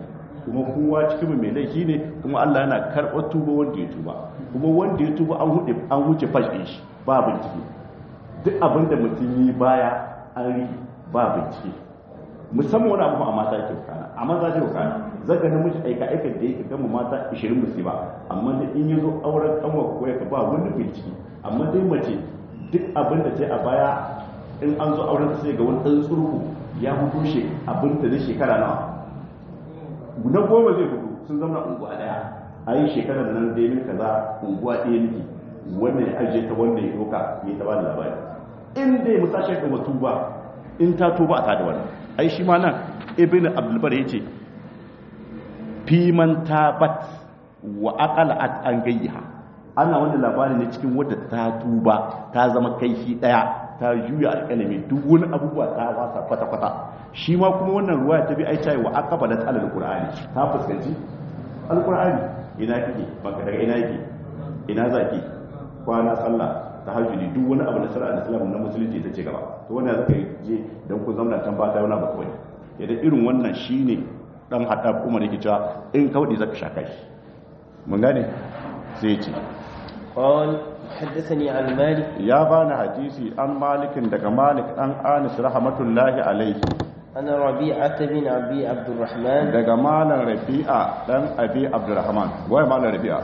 kuma kowa cikin mai laifi ne kuma Allah yana karɓar tuba wanda ya tuba kuma wanda ya tuba an hude an huce fash din shi ba bincike duk abin da mutum yi baya an ri ba bincike musamman wani abu a mata ke kana a maza ke kana zaga namiji aika aika da yake gama mata 20 musu ba amma da in yazo auren kanwa ko ya ba wani bincike amma dai mace duk abin da ta yi a baya in an zo auren sai ga wani ɗan tsurku ya hudu shi abin da zai shekara nawa na goma zai hudu sun zama unguwa daya a yi shekarar nan dai min kaza unguwa ɗaya nake wanda ya ajiye ta wanda ya doka ya ta bada labari in dai musashe ga mutu ba in ta tuba a tada wannan ai shi ma nan ibn abdulbar ya ce fiman tabat wa aqala at an gayyaha ana wanda labari ne cikin wadda ta tuba ta zama kai shi daya ta juya alƙalami duk wani abubuwa ta wasa kwata-kwata shi ma kuma wannan ruwa ta bi ai tayi wa aqaba da tsalal qur'ani ta fuskanci alqur'ani ina kike baka daga ina yake ina zaki kwana sallah tahajjudi duk wani abu da sara islam na musulunci ta ce gaba to wannan zaka je dan ku zamna tan ba ta wani ba kawai yadda irin wannan shine dan hada umar yake cewa in kaudi zaka shaka shi mun gane sai ya ce قال حدثني عن مالك ya bani hadisi an malikin daga malik an anis rahmatullahi alaihi أنا ربيعة بن أبي عبد الرحمن daga malam rabi'a dan abi abdurrahman wai malam rabi'a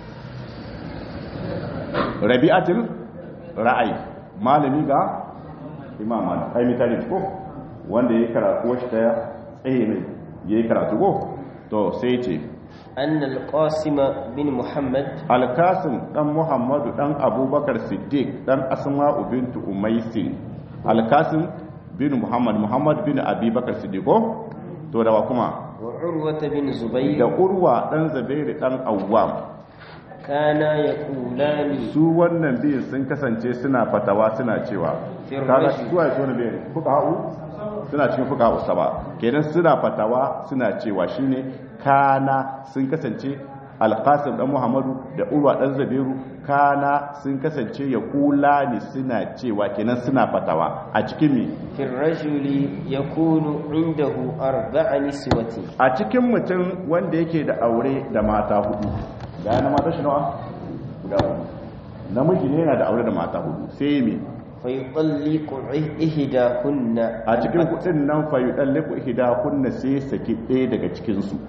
rabi'atul ra'ayi malami ga imam malik ai mitali ko wanda yayi karatu washi ta tsaye ne yayi karatu ko to sai ce أن القاسم بن محمد alkasim dan muhammadu dan abubakar siddiq dan asma'u bintu umaisin alkasim bin muhammad muhammad bin abubakar siddiq ko to da wa kuma وعروة بن da زبير urwa dan zabairu dan awwam كانا يقولان su wannan biyun sun kasance suna fatawa suna cewa Firrashi. kaga su waye su ne biyun fuka ha'u suna cikin fuka ha'u saba kenan suna fatawa suna cewa shine kana sun kasance alqasim dan muhammadu da urwa dan zabairu kana sun kasance ya kula ni suna cewa kenan suna fatawa a cikin me في الرجل يكون عنده أربع نسوة a cikin mutum wanda yake da aure da mata hudu ga yana mata shi nawa guda hudu namiji ne yana da aure da mata hudu sai me فيطلق إحداهن a cikin kudin nan fa yudalliqu kunna sai saki ɗaya daga cikin su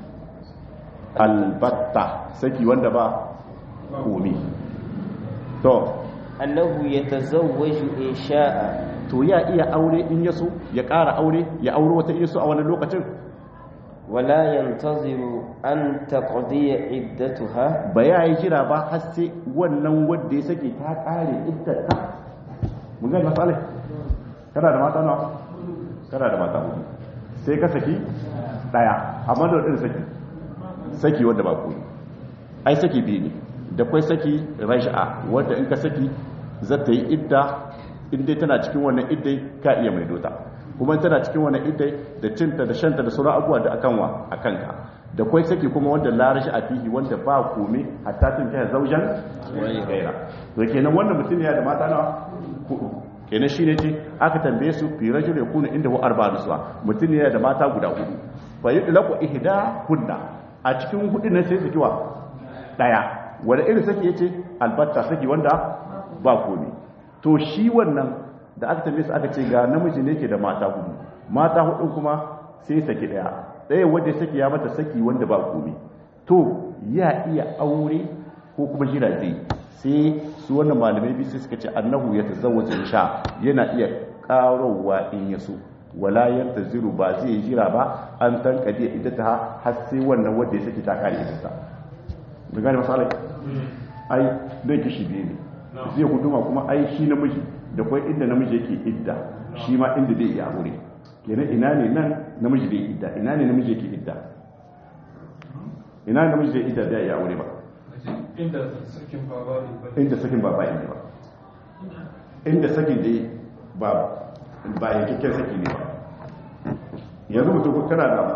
albatta saki wanda ba komi to أنه يتزوج إن شاء to ya iya aure in yaso ya ƙara aure ya aure wata yaso a wani lokacin ولا ينتظر أن تقضي عدتها ba ya yi jira ba har sai wannan wanda ya saki ta ƙare iddata mun gani masalai kana da mata nawa kana da mata hudu sai ka saki daya amma da wadin saki saki wanda ba koyi ai saki biyu ne da kwai saki raj'a wanda in ka saki za ta yi idda in dai tana cikin wannan iddai ka iya mai dota kuma tana cikin wannan iddai da cinta da shanta da sauran abubuwa da akan wa akan ka da kwai saki kuma wanda la raj'a fihi wanda ba komai hatta tun ta zaujan gaira to kenan wannan mutum ya da mata nawa hudu kenan shine ce aka tambaye su fi rajul yakunu inda hu arba'a nuswa mutum ne da mata guda hudu fa yudlaqu ihda kunna a cikin hudu ne sai su kiwa daya wanda irin saki yace albatta saki wanda ba komai to shi wannan da aka tambaye su aka ce ga namiji ne ke da mata hudu mata hudu kuma sai saki daya daya wanda saki ya mata saki wanda ba komai to ya iya aure ko kuma jira zai sai su wannan malamai biyu sai suka ce annahu ya tazawwaja insha yana iya karowa in ya so wala yantaziru ba zai jira ba an tankade iddata har sai wannan wanda ya saki ta kare iddata da gane masalai ai dai kishi biyu ne zai guduma kuma ai shi namiji da kwai inda namiji yake idda shi ma inda zai iya aure kenan ina ne nan namiji zai idda ina ne namiji yake idda ina ne namiji zai idda zai iya aure ba inda sakin baba ne ba inda sakin ba bayan ne ba inda sakin dai ba ba yankakken saki ne ba yanzu mutum ko kana da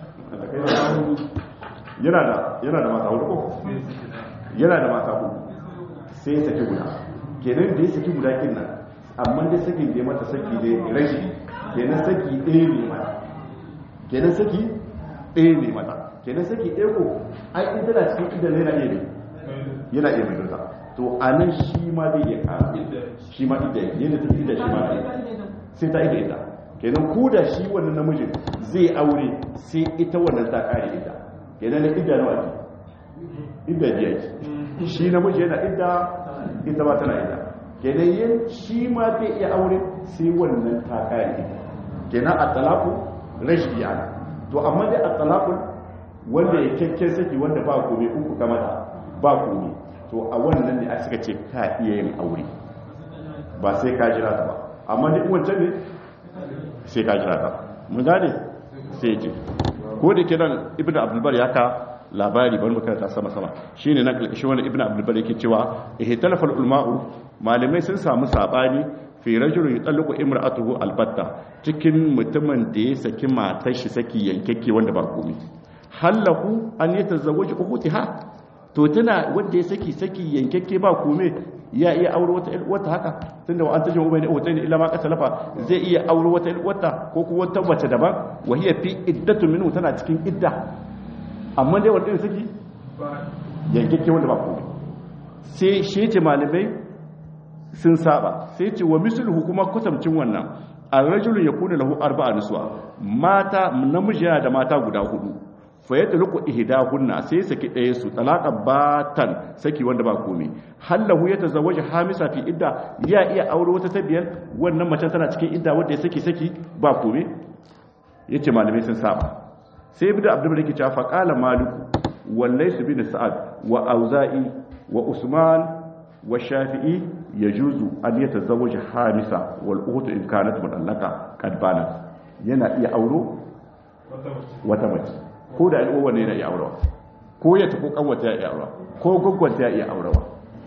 yana da yana da mata hudu ko yana da mata hudu sai ya saki guda kenan da ya saki guda kin nan amma dai sakin da ya mata saki ne rashi kenan saki ɗaya ne ma kenan saki ɗaya ne mata kenan saki ɗaya ko ai in tana cikin idan yana iya ne yana iya mai dota to a nan shi ma zai iya kara shi ma idda yadda ta idda shi ma na sai ta idda ita kenan ko da shi wannan namijin zai aure sai ita wannan ta kare idda kenan na idda nawa ne idda biya ce shi namiji yana idda ita ma tana idda kenan yin shi ma zai iya aure sai wannan ta kare idda kenan a talaku rashi yana to amma dai a talakun wanda ya kyakkyan saki wanda ba kome uku kama da ba kome to a wannan ne a suka ce ka iya yin aure ba sai ka jira ta ba amma duk wancan ne sai ka jira ta mun gane sai ce ko da ke nan ibn abdulbar ya ka labari bari makaranta sama-sama shi ne nan kalkashin wani ibn abdulbar yake cewa ihtalafal ulma'u malamai sun samu sabani fi rajulun yutalliqu imra'atuhu albatta cikin mutumin da ya saki matar shi saki yankekke wanda ba komai hallahu an yatazawwaju ukhtiha to tana wanda ya saki saki yankekke ba komai ya iya aure wata wata haka tunda wa an tajin ubayni wata illa ma kasalafa zai iya aure wata wata ko kuma wata mace daban wa hiya fi iddatu minhu tana cikin idda amma dai wanda ya saki yankekke wanda ba komai sai shi ce malamai sun saba sai ce wa misluhu kuma kutamcin wannan ar-rajulu yakunu lahu arba'a niswa mata namiji yana da mata guda hudu fa yatluqu ihdahunna sai saki ɗaya su talaqa batan saki wanda ba komai hallahu yatazawwaju hamisa fi idda ya iya aure wata tabiyar wannan mace tana cikin idda wanda ya saki saki ba komai yace malamai sun saba sai ibnu abdul malik ya fa qala maliku wallaysu bin sa'ad wa auza'i wa usman wa shafi'i yajuzu an yatazawwaja hamisa wal ukhtu in kanat mudallaka qad banat yana iya auro wata mace ko da al'uwa ne yana iya aurawa ko ya tafi kanwata ya iya aurawa ko gwaggwanta ya iya aurawa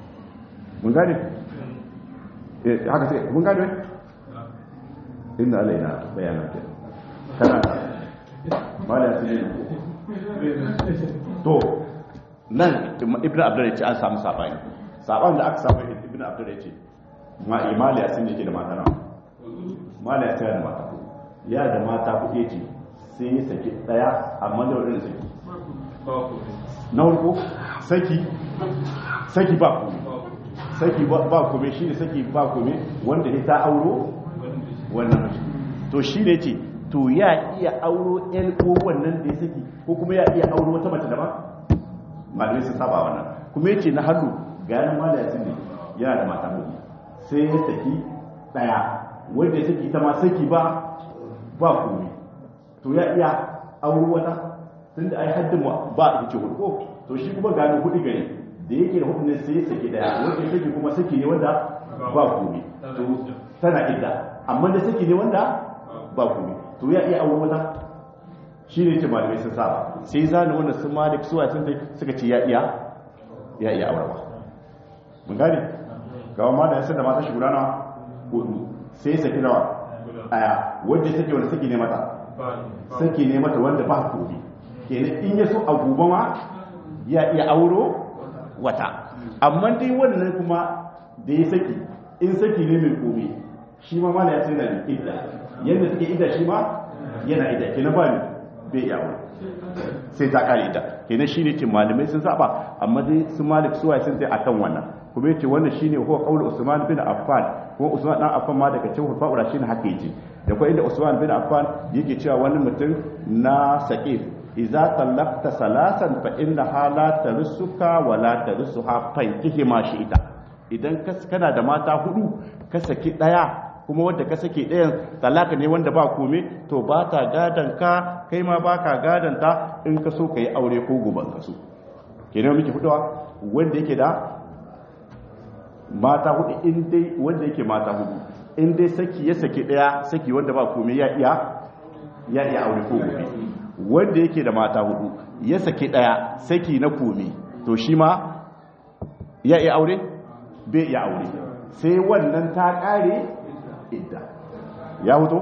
mun gane eh haka sai mun gane inna alaina bayanan ke kana mala sai to nan ibnu abdul ya ce an samu sabani saban da aka samu ibn abdul ya ce ma imali ya sun yake da mata nawa mali ya da mata ya da mata kuɗe ce sai ya saki ɗaya amma da wadanda saki na farko saki saki ba kome saki ba kome shi ne saki ba kome wanda ya ta auro wannan mace to shi ne ce to ya iya auro yan ko wannan da ya saki ko kuma ya iya auro wata mace daban malamai sun saba wannan kuma yace na hannu ga yanar ma da yasin ne yana da mata hudu sai ya saki daya wanda ya saki ita ma saki ba ba komai to ya iya auro wata tun da ai haddin ba a ce hudu ko to shi kuma gano hudu gari da yake da hudu ne sai ya saki daya wanda ya saki kuma saki ne wanda ba komai to tana idda amma da saki ne wanda ba komai to ya iya auro wata shi ne ce malamai sun saba sai zane wanda sun malik suwa sun suka ce ya iya ya iya aurawa mun gane gawa ma da yasa da mata shi gudana hudu sai saki nawa aya wanda saki wanda saki ne mata saki ne mata wanda ba kobi kenan in ya so a gobe ma ya iya auro wata amma dai wannan kuma da ya saki in saki ne mai kobi shi ma mala ya sai na idda yadda suke idda shi ma yana idda kenan ba ne bai yawo sai ta kare ita kenan shine ce malamai sun saba amma dai su malik suwaye sun sai akan wannan kuma yace wannan shine huwa qaul usman bin affan kuma usman dan affan ma daga cikin hulfa'ura shine haka yace da kuma inda usman bin affan yake cewa wani mutum na saqif idza talaqta salasan fa inna hala tarsuka wa la tarsuha fankihi ma shi ita idan kana da mata hudu ka saki daya kuma wadda ka sake ɗayan talaka ne wanda ba kome to ba ta gadon ka kai ma ba ka gadon ta in ka so ka yi aure ko goban ka so kenan muke fitowa wanda yake da mata hudu in dai wanda yake mata hudu in dai saki ya sake ɗaya saki wanda ba kome ya iya ya iya aure ko gobe wanda yake da mata hudu ya sake ɗaya saki na kome to shi ma ya iya aure bai iya aure sai wannan ta ƙare idda ya huto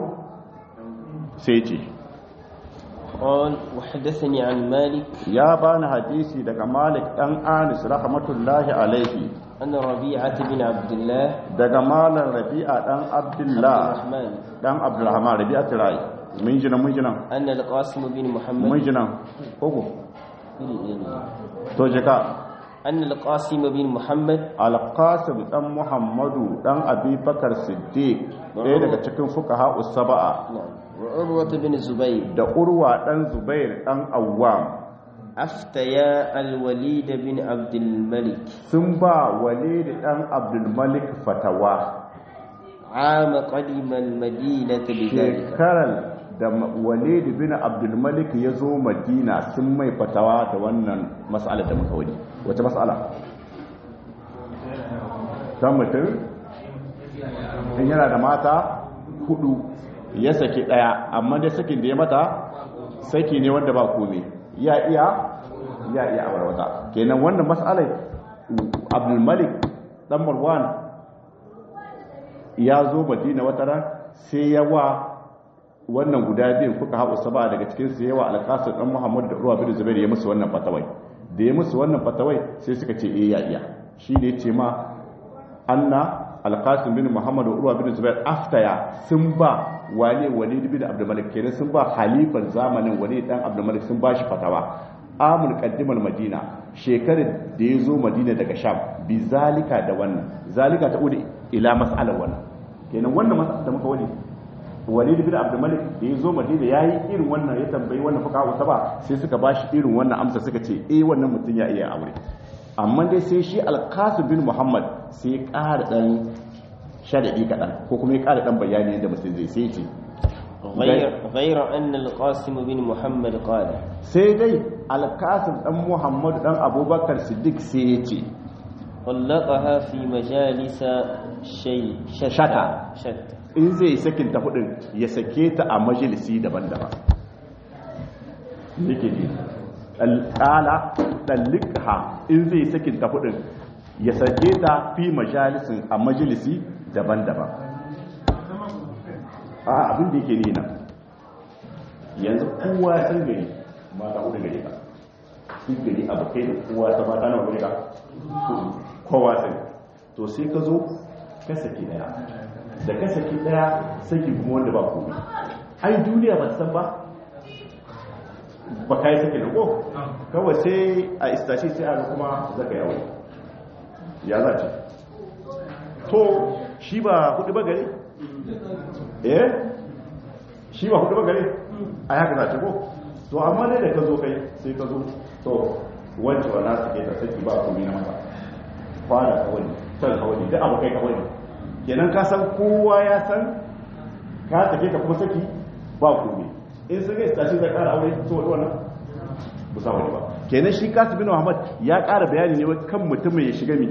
sai ce قال وحدثني عن مالك ya bani hadisi daga malik dan anis rahmatullahi alaihi أن ربيعة بن عبد الله daga malam rabi'a dan abdullah الرحمن dan abdurrahman rabi'a tirai mun ji nan mun ji nan أن القاسم بن mun محمد ji nan koko to je ka أن القاسم بن محمد alqasim dan muhammadu dan abubakar siddiq ɗaya daga cikin fuqaha usaba'a نعم وعروة بن الزبير da urwa dan zubair dan awwam أفتيا الوليد بن عبد الملك sun ba walid dan abdul malik fatawa عام قدم المدينة بذلك shekarar da walid bin abdul malik ya zo madina sun mai fatawa da wannan mas'alar da muka wani wace mas'ala ta mutum in yana da mata hudu ya saki daya amma dai sakin da ya mata saki ne wanda ba kome ya iya ya iya aure wata kenan wannan mas'alar abdul malik dan marwan ya zo madina wata ran sai ya wa wannan guda biyu kuka haɓu saba daga cikin su yawa alƙasar ɗan muhammadu da ruwa bin zubair ya musu wannan fatawai da ya musu wannan fatawai sai suka ce eh ya iya shi ne ce ma anna alƙasar bin muhammadu da ruwa bin zubair aftaya sun ba wale wale bin abdulmalik kenan sun ba halifan zamanin wale dan abdulmalik sun ba shi fatawa amul qaddimar madina shekarar da ya zo madina daga sham bi zalika da wannan zalika ta ude ila mas'alar wannan kenan wannan mas'alar da muka wani walid bin abdul malik da ya zo madina yayi irin wannan ya tambayi wannan fuka wata ba sai suka bashi irin wannan amsa suka ce eh wannan mutum ya iya aure amma dai sai shi alqasim bin muhammad sai ya ƙara dan sharadi kadan ko kuma ya ƙara dan bayani yadda mutum zai sai ce غير, غير أن القاسم بن محمد قال sai dai alqasim dan muhammad dan abubakar siddiq sai ya ce طلقها في مجالس شيء شتى شتى. شتى in zai sakin ta hudun ya sake ta a majalisi daban-daban yake ne alƙala ɗallikha in zai sakin ta hudun ya sake ta fi majalisin a majalisi daban-daban a abin da yake nina yanzu kowa ya san gari mata hudu gari ba duk gari abu kai da kowa ta mata na wuri ka kowa sai to sai ka zo ka saki daya da ka saki daya saki kuma wanda ba komai ai duniya ba ta san ba ba ka yi saki da ko kawai sai a istashi sai a ga kuma zaka yawo ya za ce to shi ba hudu ba gari eh shi ba hudu ba gari a haka za ce ko to amma dai da ka zo kai sai ka zo to wancan wa nasu ke ta saki ba komai na mata fara kawai can kawai duk abu kai kawai kenan ka san kowa ya san ka take ka kuma saki ba komai in sun ga tashi zai kara aure to wani wannan ba sa wani ba kenan shi kasu bin muhammad ya kara bayani ne kan mutumin ya shiga mi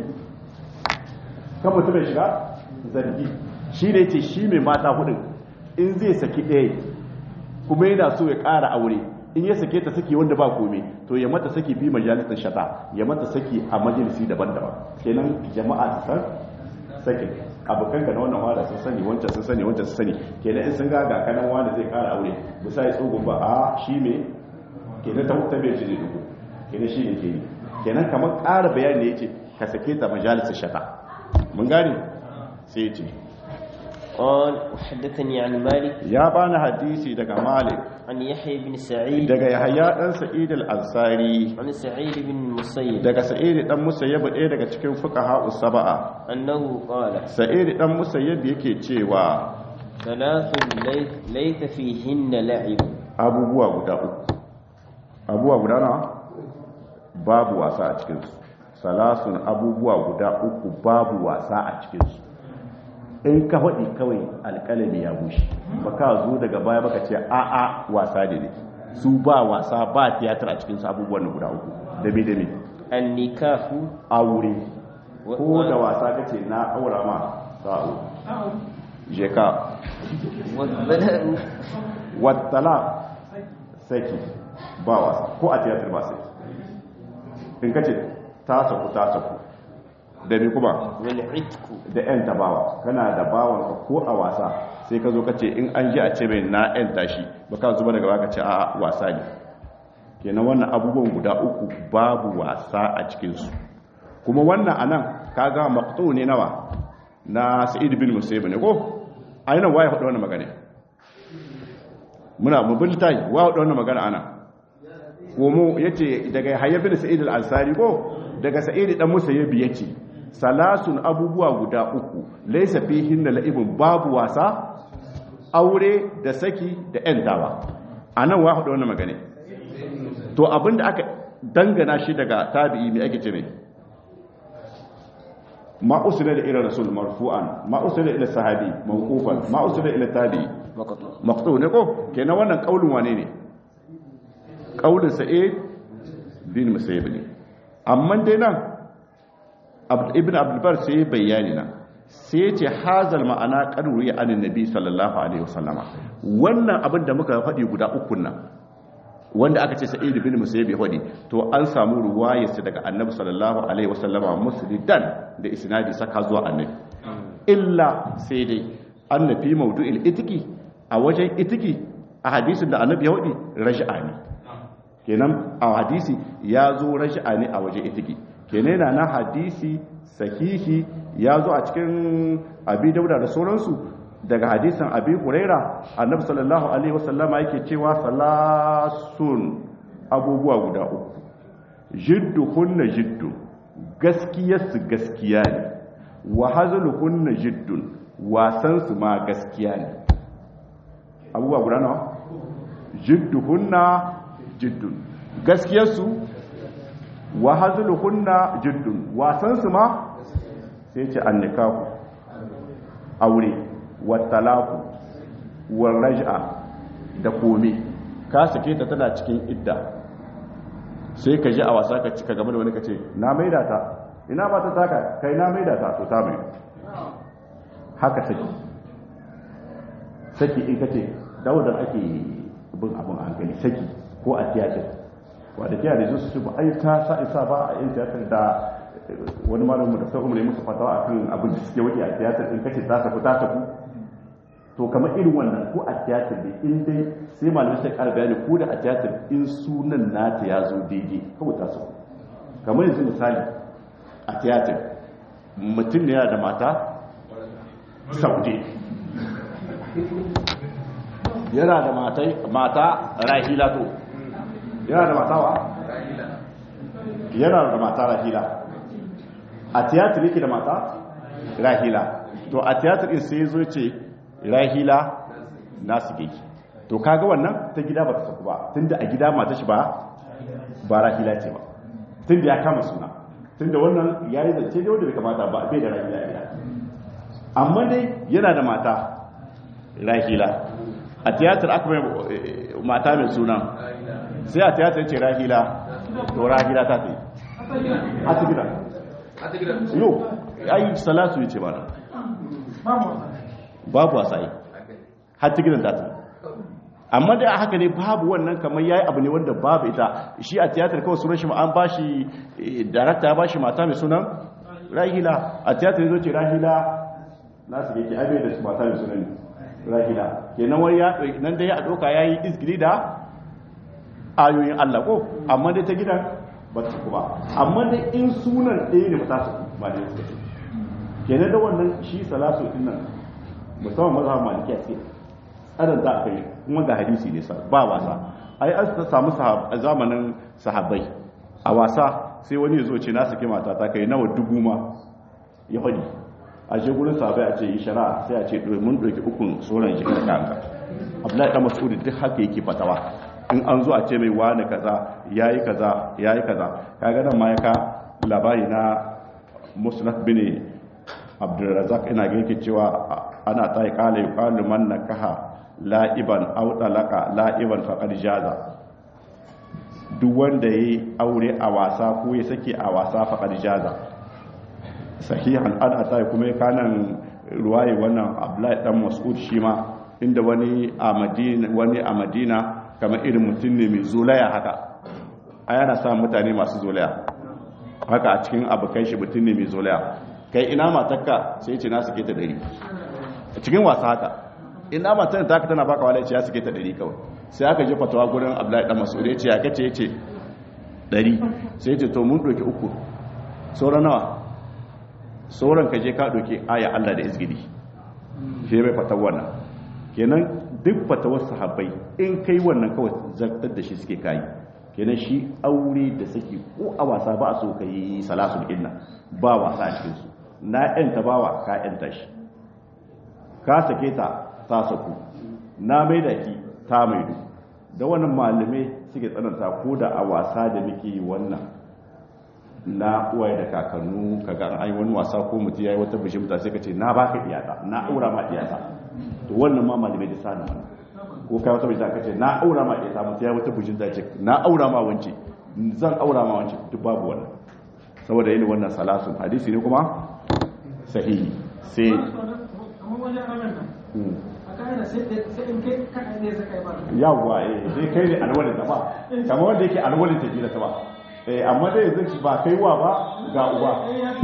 kan mutumin ya shiga zargi shi ne ce shi mai mata hudun in zai saki ɗaya kuma yana so ya kara aure in ya sake ta saki wanda ba komai to ya mata saki bi majalisar shata ya mata saki a majalisi daban-daban kenan jama'a su san sakin abokanka na wannan wada sun sani wancan sun sani wancan sun sani kenan in sun ga ga kanan wanda zai kara aure bisa ya tsogon ba a shi me kenan ta hukta bai jiri duku kenan shi ne kenan kenan kamar ƙara bayani ya ce ka sake ta majalisar shata mun gane sai ya ce قال وحدثني عن مالك ya bani hadisi daga malik عن يحيى بن سعيد daga yahaya dan sa'id al-ansari عن سعيد بن المسيب daga sa'id dan musayyib ɗaya daga cikin fuqaha usaba'a أنه قال sa'id dan musayyib yake cewa ثلاث ليس, ليس فيهن لعب abubuwa guda uku abubuwa guda na babu wasa a cikinsu salasun abubuwa guda uku babu wasa a cikinsu in ka faɗi kawai alƙalami ya bushe ba ka zo daga baya baka ce a'a wasa ne ne su ba wasa ba tiyatar a cikinsu abubuwan guda uku dame dame النكاح aure و- ko da wasa kace na aura ma sa'o je ka والبلاء wattala saki ba wasa ko a tiyatar ba saki in ka ce ta saku ta saku da ni kuma والعتق da yan tabawa kana da bawanka ko a wasa sai ka zo ka ce in an ji a ce mai na yan tashi ba ka zuba daga baka ce a wasa ne kenan wannan abubuwan guda uku babu wasa a cikinsu kuma wannan anan kaga maqtu ne nawa na sa'id bin musayyib ne ko ainihin waye faɗi wannan magana muna mubin tayi wa da wannan magana ana komo yace daga hayya bin sa'id al-ansari ko daga sa'id dan musayyib yace salasun abubuwa guda uku laysa fihinna la'ibun babu wasa aure da saki da yantawa anan wa da wannan magana to abinda aka dangana shi daga tabi'i mai ake ce mai ma usila da ila rasul marfu'an ma usila ila sahabi mawqufan ma usila ila tabi'i maqtu ne ko kenan wannan kaulin wane ne kaulin sa'id bin musayyib ne amma dai nan ibn abdul bar sai bayani nan sai ce hazal ma'ana qadru ya anin nabi sallallahu alaihi wasallama wannan abin da muka faɗi guda uku nan wanda aka ce sa'id bin musayyib ya faɗi to an samu ruwayarsa daga annabi sallallahu alaihi wasallama muslidan da isnadi saka zuwa annabi illa sai dai annabi mawdu'il itiki a wajen itiki a hadisin da annabi ya faɗi raj'a ne kenan a hadisi ya zo raj'a ne a wajen itiki kenan yana na hadisi sahihi ya zo a cikin abi dauda da sauransu daga hadisan abi huraira annabi sallallahu alaihi wasallama yake cewa salasun abubuwa guda uku jiddu hunna jiddu gaskiyarsu gaskiya ne wa hazlu hunna jiddun wasan su ma gaskiya ne abubuwa guda nawa jiddu hunna jiddun gaskiyarsu wa hazlu hunna jiddun wasan su ma sai ce annikahu aure watalaku warraj'a da kome ka sake ta tana cikin idda sai ka ji a wasa ka cika game da wani ka ce na maida ta ina ba ta taka kai na maida ta to ta mai haka saki saki in ka ce daudar ake bin abin a hankali saki ko a tiyatar wadda tiyatar su su ba ai ta sa isa ba a yin tiyatar da wani malamin da sai umar ya musu fatawa akan abin da suke wuce a tiyatar in kace ta saku ta saku to kamar irin wannan ko a tiyatar da in dai sai malamai sai ƙara bayani ko da a tiyatar in sunan nata ya zo daidai kawai ta saku kamar yanzu misali a tiyatar mutum ne yana da mata saude yana da mata rahila to yana da mata wa yana da mata rahila a tiyatar yake da mata rahila to a tiyatar in sai zo ce rahila nasu geki to kaga wannan ta gida ba ta saku ba tunda a gida mata shi ba ba rahila ce ba tunda ya kama suna tunda wannan ya yi zance da wanda bai kamata ba bai da rahila gida amma dai yana da mata rahila a tiyatar aka mai mata mai suna sai a tiyatar ce rahila to rahila ta ta yi a ta gida yau ayi salatu yace ba nan babu wasai har ta gidan data amma da haka ne babu wannan kamar yayi abu ne wanda babu ita shi a tiyatar kawai sunan shi an bashi director ya bashi mata mai sunan rahila a tiyatar yazo ce rahila nasu yake abe da mata mai sunan rahila kenan wani ya nan da ya doka yayi izgiri da ayoyin Allah ko amma dai ta gidan ba ta kuma amma dai in sunan ɗaya ne ba ta su ba da suka ce kenan da wannan shi salatu din nan musamman mazhab malikiya ce tsarin za a kai kuma ga hadisi ne sa ba wasa ai an ta samu zamanin sahabbai a wasa sai wani ya zo ce na saki mata ta kai nawa dubu ma ya faɗi a je gurin sahabbai a ce yi shari'a sai a ce mun ɗauki ukun sauran shi kada kanka abdullahi dan mas'ud duk haka yake fatawa in an zo a ce mai wani kaza yayi kaza yayi kaza kaga nan ma ya ka labari na musnad bin abdurrazak ina ga yake cewa ana tsaye kala yi kalu man na kaha la'iban auɗalaka la'iban faƙar jaza duk wanda ya yi aure a wasa ko ya sake a wasa faƙar jaza sahihan ana tsaye kuma ya kanan ruwaye wannan abdullahi dan mas'ud shi ma inda wani a madina wani a madina kamar irin mutum ne mai zolaya haka a yana sa mutane masu zolaya haka a cikin abokan shi mutum ne mai zolaya kai ina matakka sai ce na suke ta dari cikin wasa haka ina matar ta tana baka wala ce ya suke ta dari kawai sai aka je fatawa gurin Abdullahi dan Mas'ud ya ce ya kace yace dari sai ce to mun doke uku sauran nawa sauran ka je ka doke aya Allah da izgidi sai bai fatawa wannan kenan duk fatawar sahabbai in kai wannan kawai zartar da shi suke kayi kenan shi aure da saki ko a wasa ba a so ka yi salasul inna ba wasa a cikinsu na yanta bawa ka yanta shi ka sake ta ta saku na mai da ki ta maidu da wannan malamai suke tsananta ko da a wasa da muke yi wannan na uwaye da kakannu kaga an yi wani wasa ko mutum yayi wata bishimta sai ka ce na baka iyata na aura ma iyata to wannan ma malamai da sanin wannan ko kai wata bishimta ka ce na aura ma iyata mutum yayi wata bishimta ce na aura ma wance zan aura ma wance duk babu wannan saboda yin wannan salasun hadisi ne kuma sahihi sai yawwa eh sai kai ne alwalin ta ba kamar wanda yake alwalin ta gida ta ba eh amma dai zai ba kai wa ba ga uba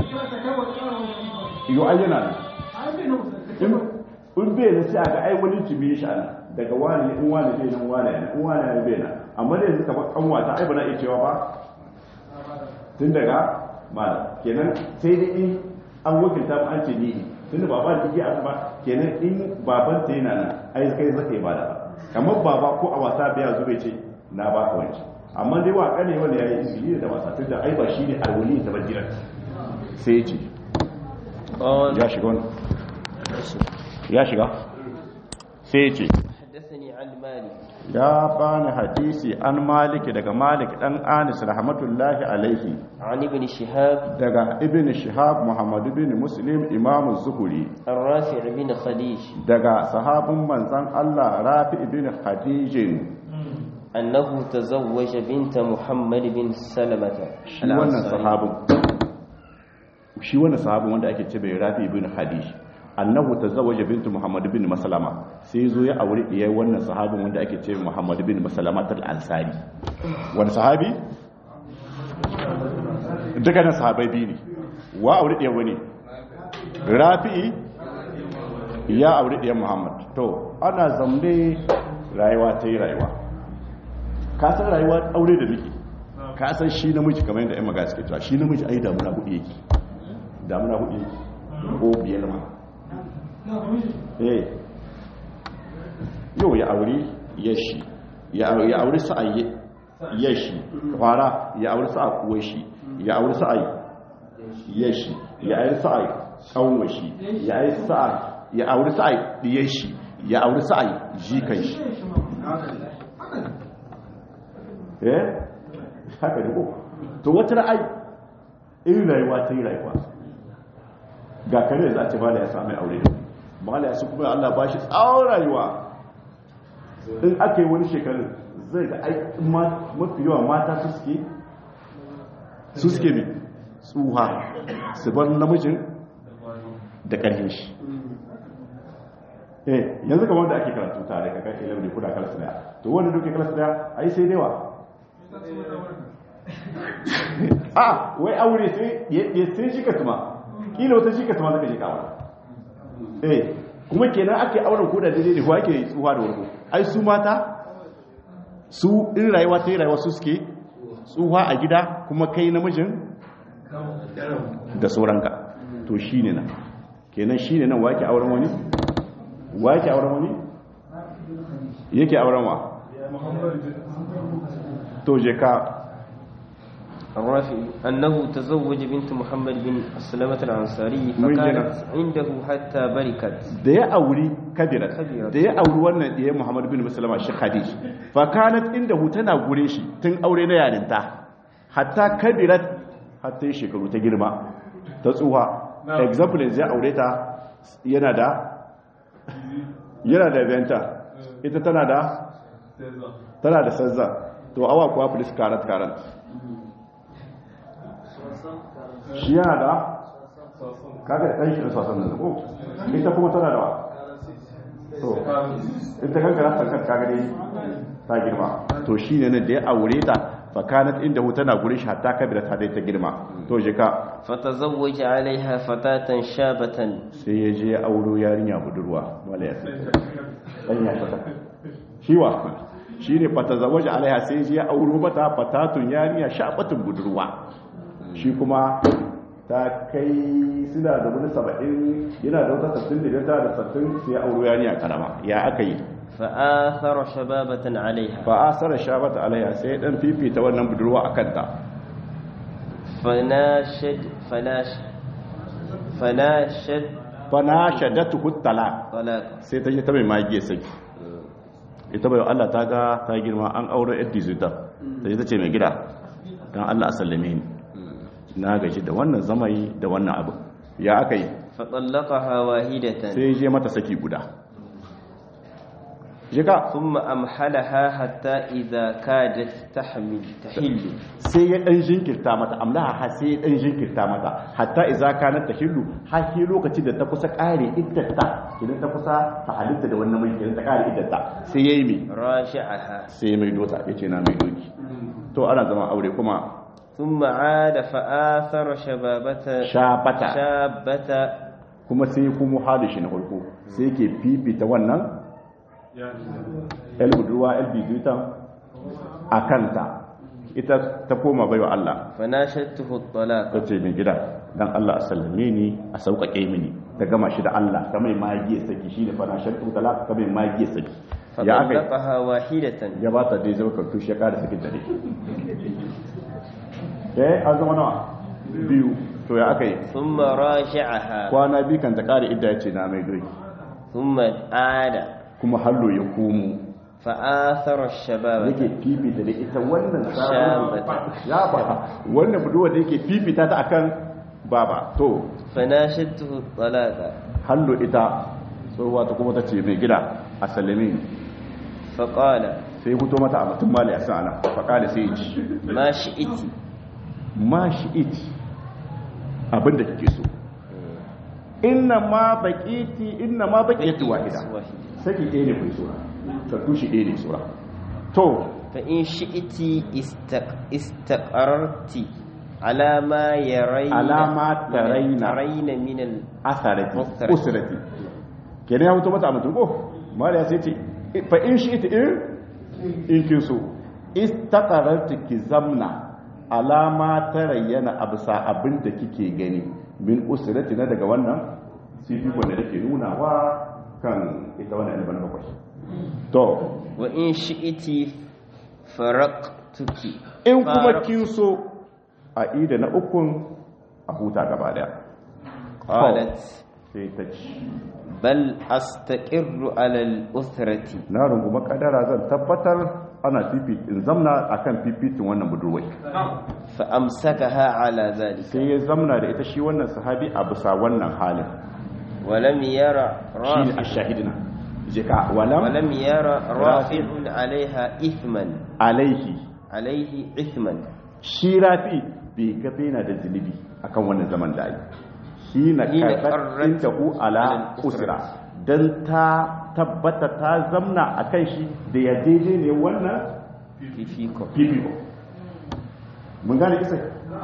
yo ayyana ne in bai na sai ga ai wani tibi shi ana daga wani in wani bai nan wani ne in wani ne bai nan amma dai yanzu kamar kanwa ta ai ba na iya cewa ba tun daga malam kenan sai dai in an wakilta mu an ce ni ne tunda baba da take abu ba kenan in baban ta yana nan ai kai zaka yi bada kamar baba ko a wasa biya zube ce na baka wanci amma dai wa kane wanda yayi izini da wasa tunda ai ba shine alwali ta bajira sai ya ce ya shiga wani ya shiga sai ya ce حدثني عن مالك ya bani hadisi an maliki daga malik dan anis rahmatullahi alaihi عن ابن شهاب daga ibn shihab muhammad ibn muslim imam zuhuri الرافع بن خديج daga sahabin manzan Allah rafi ibn khadijin أنه تزوج بنت محمد بن سلمة shi wannan sahabin shi wannan sahabin wanda ake ce bai rafi ibn khadij annahu tazawwaja bint muhammad ibn maslama sai zo ya aure diyar wannan sahabin wanda ake ce muhammad ibn maslama tal ansari wani sahabi dukkanin sahabai biyu ne wa aure diyar wani rafi ya aure diyar muhammad to ana zamne rayuwa ta yi rayuwa ka san rayuwa aure da muke ka san shi namiji kamar yadda 'yan magana suke cewa shi namiji ai damuna hudu yake damuna hudu yake ko biyar ma eh yau ya aure yashi ya aure sa'ayi yashi fara ya aure sa'a kuwa shi ya aure sa'ayi yashi ya aure sa'ayi kanwa shi ya aure sa'a ya aure sa'ayi diyar shi ya aure sa'ayi jikan shi eh haka ne ko to wata ra'ayi in rayuwa ta yi rayuwa ga kare za a ce bala ya sami aure bala ya su kuma Allah ba shi tsawon rayuwa in aka yi wani shekarun zai ga mafi yawa mata su suke su suke mai tsuha su bar namijin da ƙarfin shi eh yanzu kamar da ake karatu tare ka kai ilimin kuna kala daya to wanda duke kala daya ai sai dewa a wai aure sai ya sai shi ka tuma kila wata shi ka tuma zaka je kawo eh kuma kenan ake auren ko da daidai da ko ake tsuwa da warko ai su mata su in rayuwa ta yi rayuwa su suke tsuwa a gida kuma kai namijin da sauranka to shine nan kenan shine nan wake auren wani wa yake auren wani yake auren wa to je ka الرافعي أنه تزوج بنت محمد بن سلمة الأنصاري من فكانت عنده حتى بركت da ya auri kabirat Kabirat. da ya auri wannan da ya muhammad bin musulama shi khadij fa kanat inda hu tana gure shi tun aure na yarinta hatta kabirat hatta yi shekaru ta girma ta tsuha example yanzu ya aure ta yana da yana da venta ita tana da tana da sazza to awa kuwa police karat karat shi yana da kaga ɗan shi da sasan da ko ita kuma tana da wa to ita kanka na sankar kaga dai ta girma to shi ne nan da ya aure ta fakanat inda hu tana gure shi hatta kabila ta dai ta girma to je ka فتزوج عليها فتاة شابة sai ya je ya auro yarinya budurwa wala ya sai dan ya fata shi wa shi ne fata zawaja alaiha sai ya je ya auro mata fatatun yarinya shabatun budurwa shi kuma ta kai suna da wani saba'in yana da wata sattin da ta da sattin sai ya auro yani a karama ya aka yi فآثر شبابة عليها ba a sara shabata alaiya sai dan fifita wannan budurwa a kanta فناشد فناش فناشد fa na shaddatu talaq طلاق sai ta je ta mai magiya saki ita bai Allah ta ga ta girma an aure yar dizita ta je ta ce mai gida dan Allah a sallame ni na gaji da wannan zamai da wannan abu ya aka yi فطلقها واحدة sai je mata saki guda jika ثم أمحلها حتى إذا كادت تحمل تحل sai ya dan jinkirta mata amlaha har sai ya dan jinkirta mata hatta idza kanat tahillu har sai lokacin da ta kusa kare iddata idan ta kusa ta halitta da wannan mai idan ta kare iddata sai yayi mi راجعها sai mai dota yace na mai doki to ana zama aure kuma ثم عاد فآثر شبابة shabata شابة kuma sai kuma hali shi na farko sai yake fifita wannan el budurwa el bizutan a kanta ita ta koma baiwa Allah فناشدته الطلاق ta ce mai gida dan Allah a sallame ni a sauƙaƙe mini ta gama shi da Allah ta mai magiya saki shi ne fana shakku talaka ta mai magiya saki ya aka yi فطلقها واحدة ya ba ta dai zama kartu shi ya ƙara sakin dare eh an zama nawa biyu to ya aka yi ثم راجعها kwana biyu kan ta ƙara idda ya ce na mai doki ثم عاد kuma hallo ya komo فآثر الشباب yake fifita da ita wannan Shabata. ya ba wannan buduwa da yake fifita ta akan baba to فناشدته الطلاق hallo ita tsohuwa ta kuma ta ce mai gida a sallame ni فقال sai huto mata a mutum mali a sa'ana faƙa da sai ya ci ما شئت ma shi iti abinda kike so inna ma baƙiti inna ma baƙiti wahida saki ɗaya ne kai sura tattu shi ɗaya ne sura to فإن شئت استق... استقررت على ما يرين على ما ترين. ترين من ال... asarati Usrati. usrati kenan ya huto mata a mutum ko mali ya sai ce fa in shi iti in in kin so istaqararti ki zamna alama ta rayyana abisa abinda kike gani min usrati na daga wannan sifikon da nake nunawa kan ita wannan ilmin bakwai to وإن شئت فرقتك in kuma Faraq- kin so a ida na ukun a huta gaba daya قالت sai ta ci بل أستقر على الأسرة na runguma kadara zan tabbatar ana fifi in zamna akan fifitin wannan budurwai فأمسكها على ذلك sai ya zamna da ita shi wannan sahabi a bisa wannan halin ولم يرى shi ne a رافع shahidina jika walam ولم يرى رافع عليها إثما alaihi عليه إثما shi rafi bai gabe yana da zunubi akan wannan zaman da ake shi na Hina karɓar qarrat inda ku ala ala usra don ta tabbata ta zamna a kan shi da ya daidai ne wannan في فيكم fifiko mun gane isa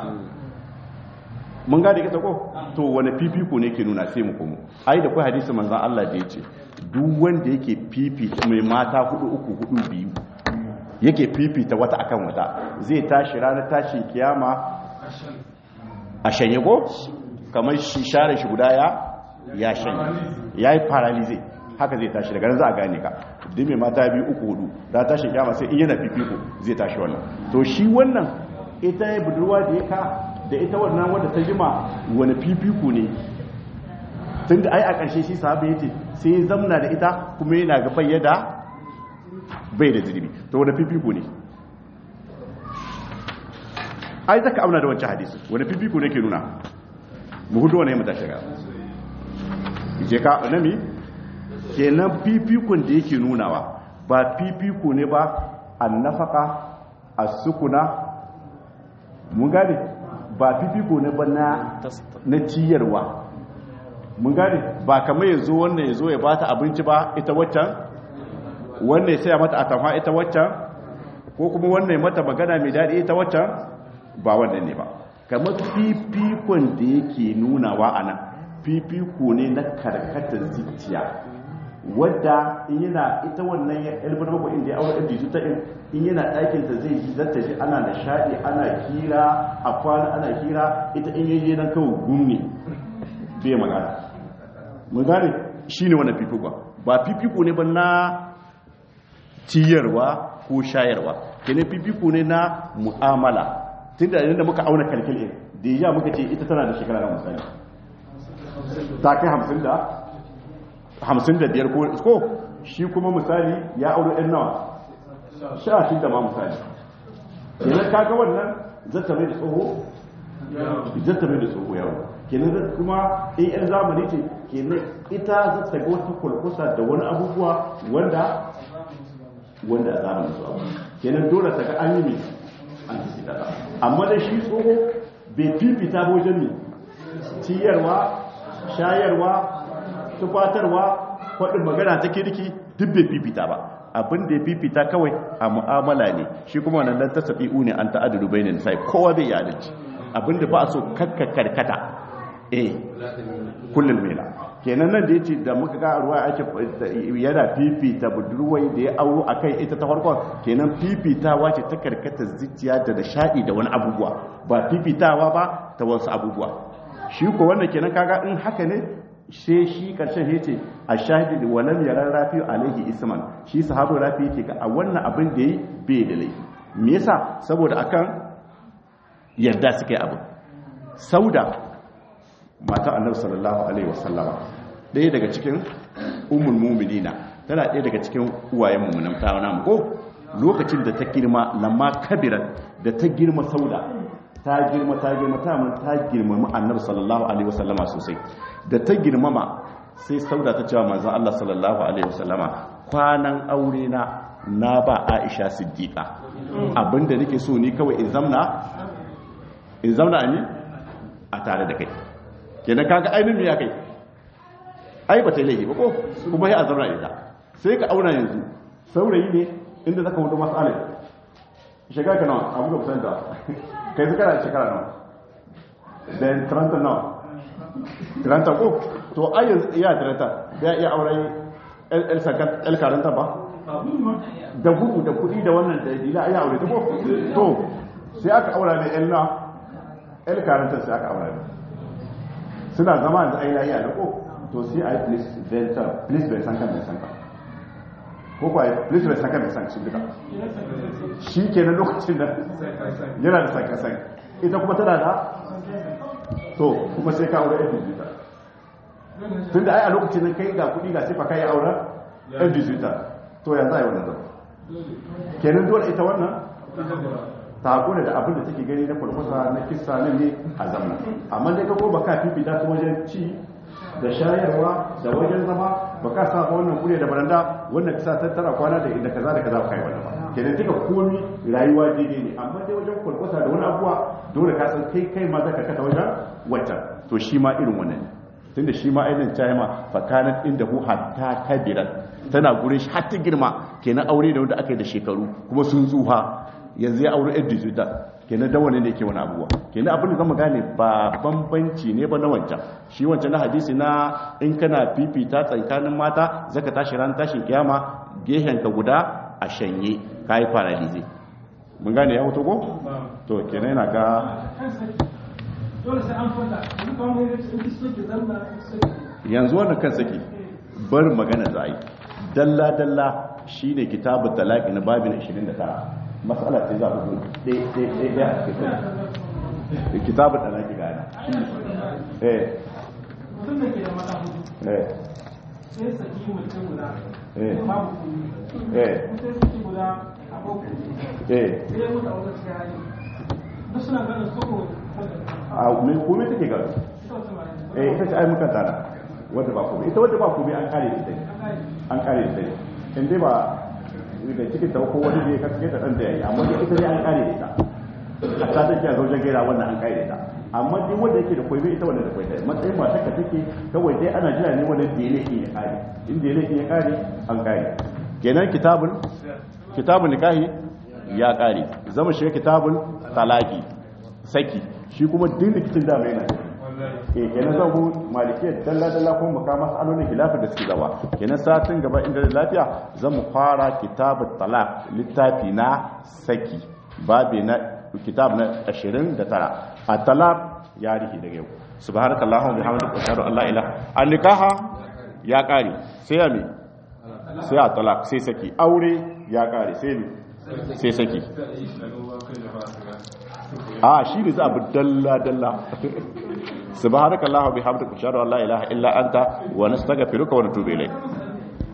mun gane isa ko to wani fifiko ne ke nuna sai mu komo ai da kai hadisi manzon Allah da yace duk wanda yake fifita mai mata hudu uku hudu biyu yake fifita wata akan wata zai tashi ranar tashin kiyama a shanye ko kamar shi share shi guda ya ya shanye yayi paralyze haka zai tashi daga nan za a gane ka duk mai mata biyu uku hudu da tashin kiyama sai in yana fifiko zai tashi wannan to shi wannan ita ya budurwa da ya ka da ita wannan wadda ta jima wani fifiko ne tun da ai a ƙarshe shi sahabi ya ce sai ya zamna da ita kuma yana ga bayyada bai da zirbi to wani fifiko ne ai zaka auna da wancan hadisi wani fifiko ne ke nuna mu hudu wani mata shiga je ka nami kenan fifikon da yake nunawa ba fifiko ne ba annafaka as-sukuna mun gane ba fifiko ne ba na na ciyarwa mun gane ba kamar yazo wannan yazo ya bata abinci ba ita waccan wannan ya saya mata atamfa ita waccan ko kuma wannan ya mata magana mai daɗi ita waccan ba wannan ne ba kamar fifikon da yake nunawa a nan fifiko ne na karkatar zuciya wadda in yana ita wannan ya elbin bakwai inda ya aure ɗan jisu ta in in yana ɗakin ta zai ji zata ji ana nishaɗi ana kira a kwana ana kira ita in yaje nan kawai gumne bai magana mun gane shine wannan fifiko ba fifiko ne ba na ciyarwa ko shayarwa kenan fifiko ne na mu'amala tunda idan da muka auna kalkil da ya muka ce ita tana da shekara na misali ta kai hamsin da hamsin da biyar ko shi kuma misali ya auri ɗan nawa sha shi da ma misali kenan kaga wannan zata mai da tsoho zata mai da tsoho yawa kenan zata kuma in yan zamani ce kenan ita zata ga wata kulkusa da wani abubuwa wanda wanda a zamanin su abu kenan dole ta ga an yi mai an fi fita amma da shi tsoho bai fifita ba wajen mai ciyarwa shayarwa tufatarwa faɗin magana ta kirki duk bai fifita ba abin da ya fifita kawai a mu'amala ne shi kuma wannan dan tasafi'u ne an ta'adulu bainin sai kowa bai yi adalci abin da ba a so kakka karkata eh kullum mela kenan nan da yace da muka ga ruwa ake yana fifita budurwai da ya auro akai ita ta farkon kenan fifitawa ce ta karkata zuciya da nishadi da wani abubuwa ba fifitawa ba ta wasu abubuwa shi ko wannan kenan kaga in haka ne sai shi karshen ya ce a shahidi da walam yaran rafi alaihi isman shi sahabu rafi yake ga a wannan abin da yi bai da laifi me yasa saboda akan yarda suka yi abin sauda mata annabi sallallahu alaihi wasallama ɗaya daga cikin ummul mu'minina tana ɗaya daga cikin uwayen mu'minan ta namu ko lokacin da ta girma lamma kabiran da ta girma sauda ta girma ta girma ta mun ta girmama annabi sallallahu alaihi wasallama sosai da ta girmama sai sauda ta cewa manzon Allah sallallahu alaihi wasallama kwanan aure na na ba Aisha Siddiqa abinda nake so ni kawai in zamna in zamna ni a tare da kai kenan kaga ainihin me ya kai ai ba ta yi laifi ba ko kuma ya zamna ita sai ka auna yanzu saurayi ne inda zaka wuce masalai shiga ka nawa abu ga kusanta kai su kana shekara nawa da taranta nawa taranta ko to ayyar iya taranta da ya iya auren el karanta ba da gudu da kudi da wannan da dila iya aure ta ko to sai aka aura da el na el karanta sai aka aura suna zama da aina iya da ko to sai a yi please venture please bai san kan bai san kan ko kuwa please bai san kan bai san shi duka shi ke na lokacin da yana da sankasan ita kuma tana da to kuma sai ka aure yan digital tun da ai a lokacin nan kai ga kudi ga sifa kai auren yan digital to ya za a yi wannan zama kenan dole ita wannan ta hakuna da abin da take gani na farfasa na kisa na ne a zamna amma dai ka ko baka fifita ta wajen ci da shayarwa da wajen zama baka sa ba wannan kure da baranda wannan kisa tattara kwana da inda kaza da kaza kai wannan ba kenan duka komi rayuwa daidai ne amma dai wajen kwalkwasa da wani abuwa dole ka san kai kai ma zaka kata wajen waccan to shi ma irin wannan ne tunda shi ma ainihin china fakanat inda hu hatta kabiran tana gurin shi hatta girma kenan aure da wanda aka yi da shekaru kuma sun tsuha yanzu ya aure yan digital kenan da wani ne ke wani abuwa kenan abin da zama gane ba bambanci ne ba na wancan shi wancan na hadisi na in kana fifita tsakanin mata zaka tashi ran tashin kiyama gehen ka guda a shanye kai paralize mun gane ya hoto ko to kenan yana ga dole sai an fada in ba mu yi in so ki zanna yanzu wannan kan saki bar magana za a yi dalla dalla shine kitabut talaqi na babin 29 mas'ala ce za ku dai dai dai dai a cikin kitabut talaqi ga eh mutum da ke da mata hudu eh sai saki mutum guda Eh. babu kuni eh sai saki guda a babu eh sai ya mutu a wata cikin hali duk suna ganin soko a me komai take ga ita wata mara eh ita ce ai muka tada wanda ba komai ita wanda ba komai an kare ita an kare ita in dai ba da cikin ta ko wani ne ka kake da dan da yayi amma dai ita dai an kare ita a ta take a zaujen gaira wannan an kare ita amma dai wanda yake da koyi ita wanda da koyi ta matsayin mata ka take kawai dai ana jira ne wanda da yake ya kare in da yake ya kare an kare kenan kitabul kitabul nikahi ya kare zama shi kitabul talaki saki shi kuma duk rikicin da mai yana wallahi eh kenan zan hu malikiyar dalla dalla kuma mu kama masalolin khilafin da suke gaba kenan satin gaba inda da lafiya zan mu fara kitabut talaq littafi na saki babi na kitab na 29 at-talaq ya rihi daga yau subhanakallahumma wa bihamdika ashhadu an la ilaha an nikaha ya kare sai ya mi sai a talaq sai saki aure ya kare sai mi sai saki a shi ne za a bi dalla dalla subhanakallahumma wa bihamdika ashhadu an la ilaha illa anta wa nastaghfiruka wa natubu ilayk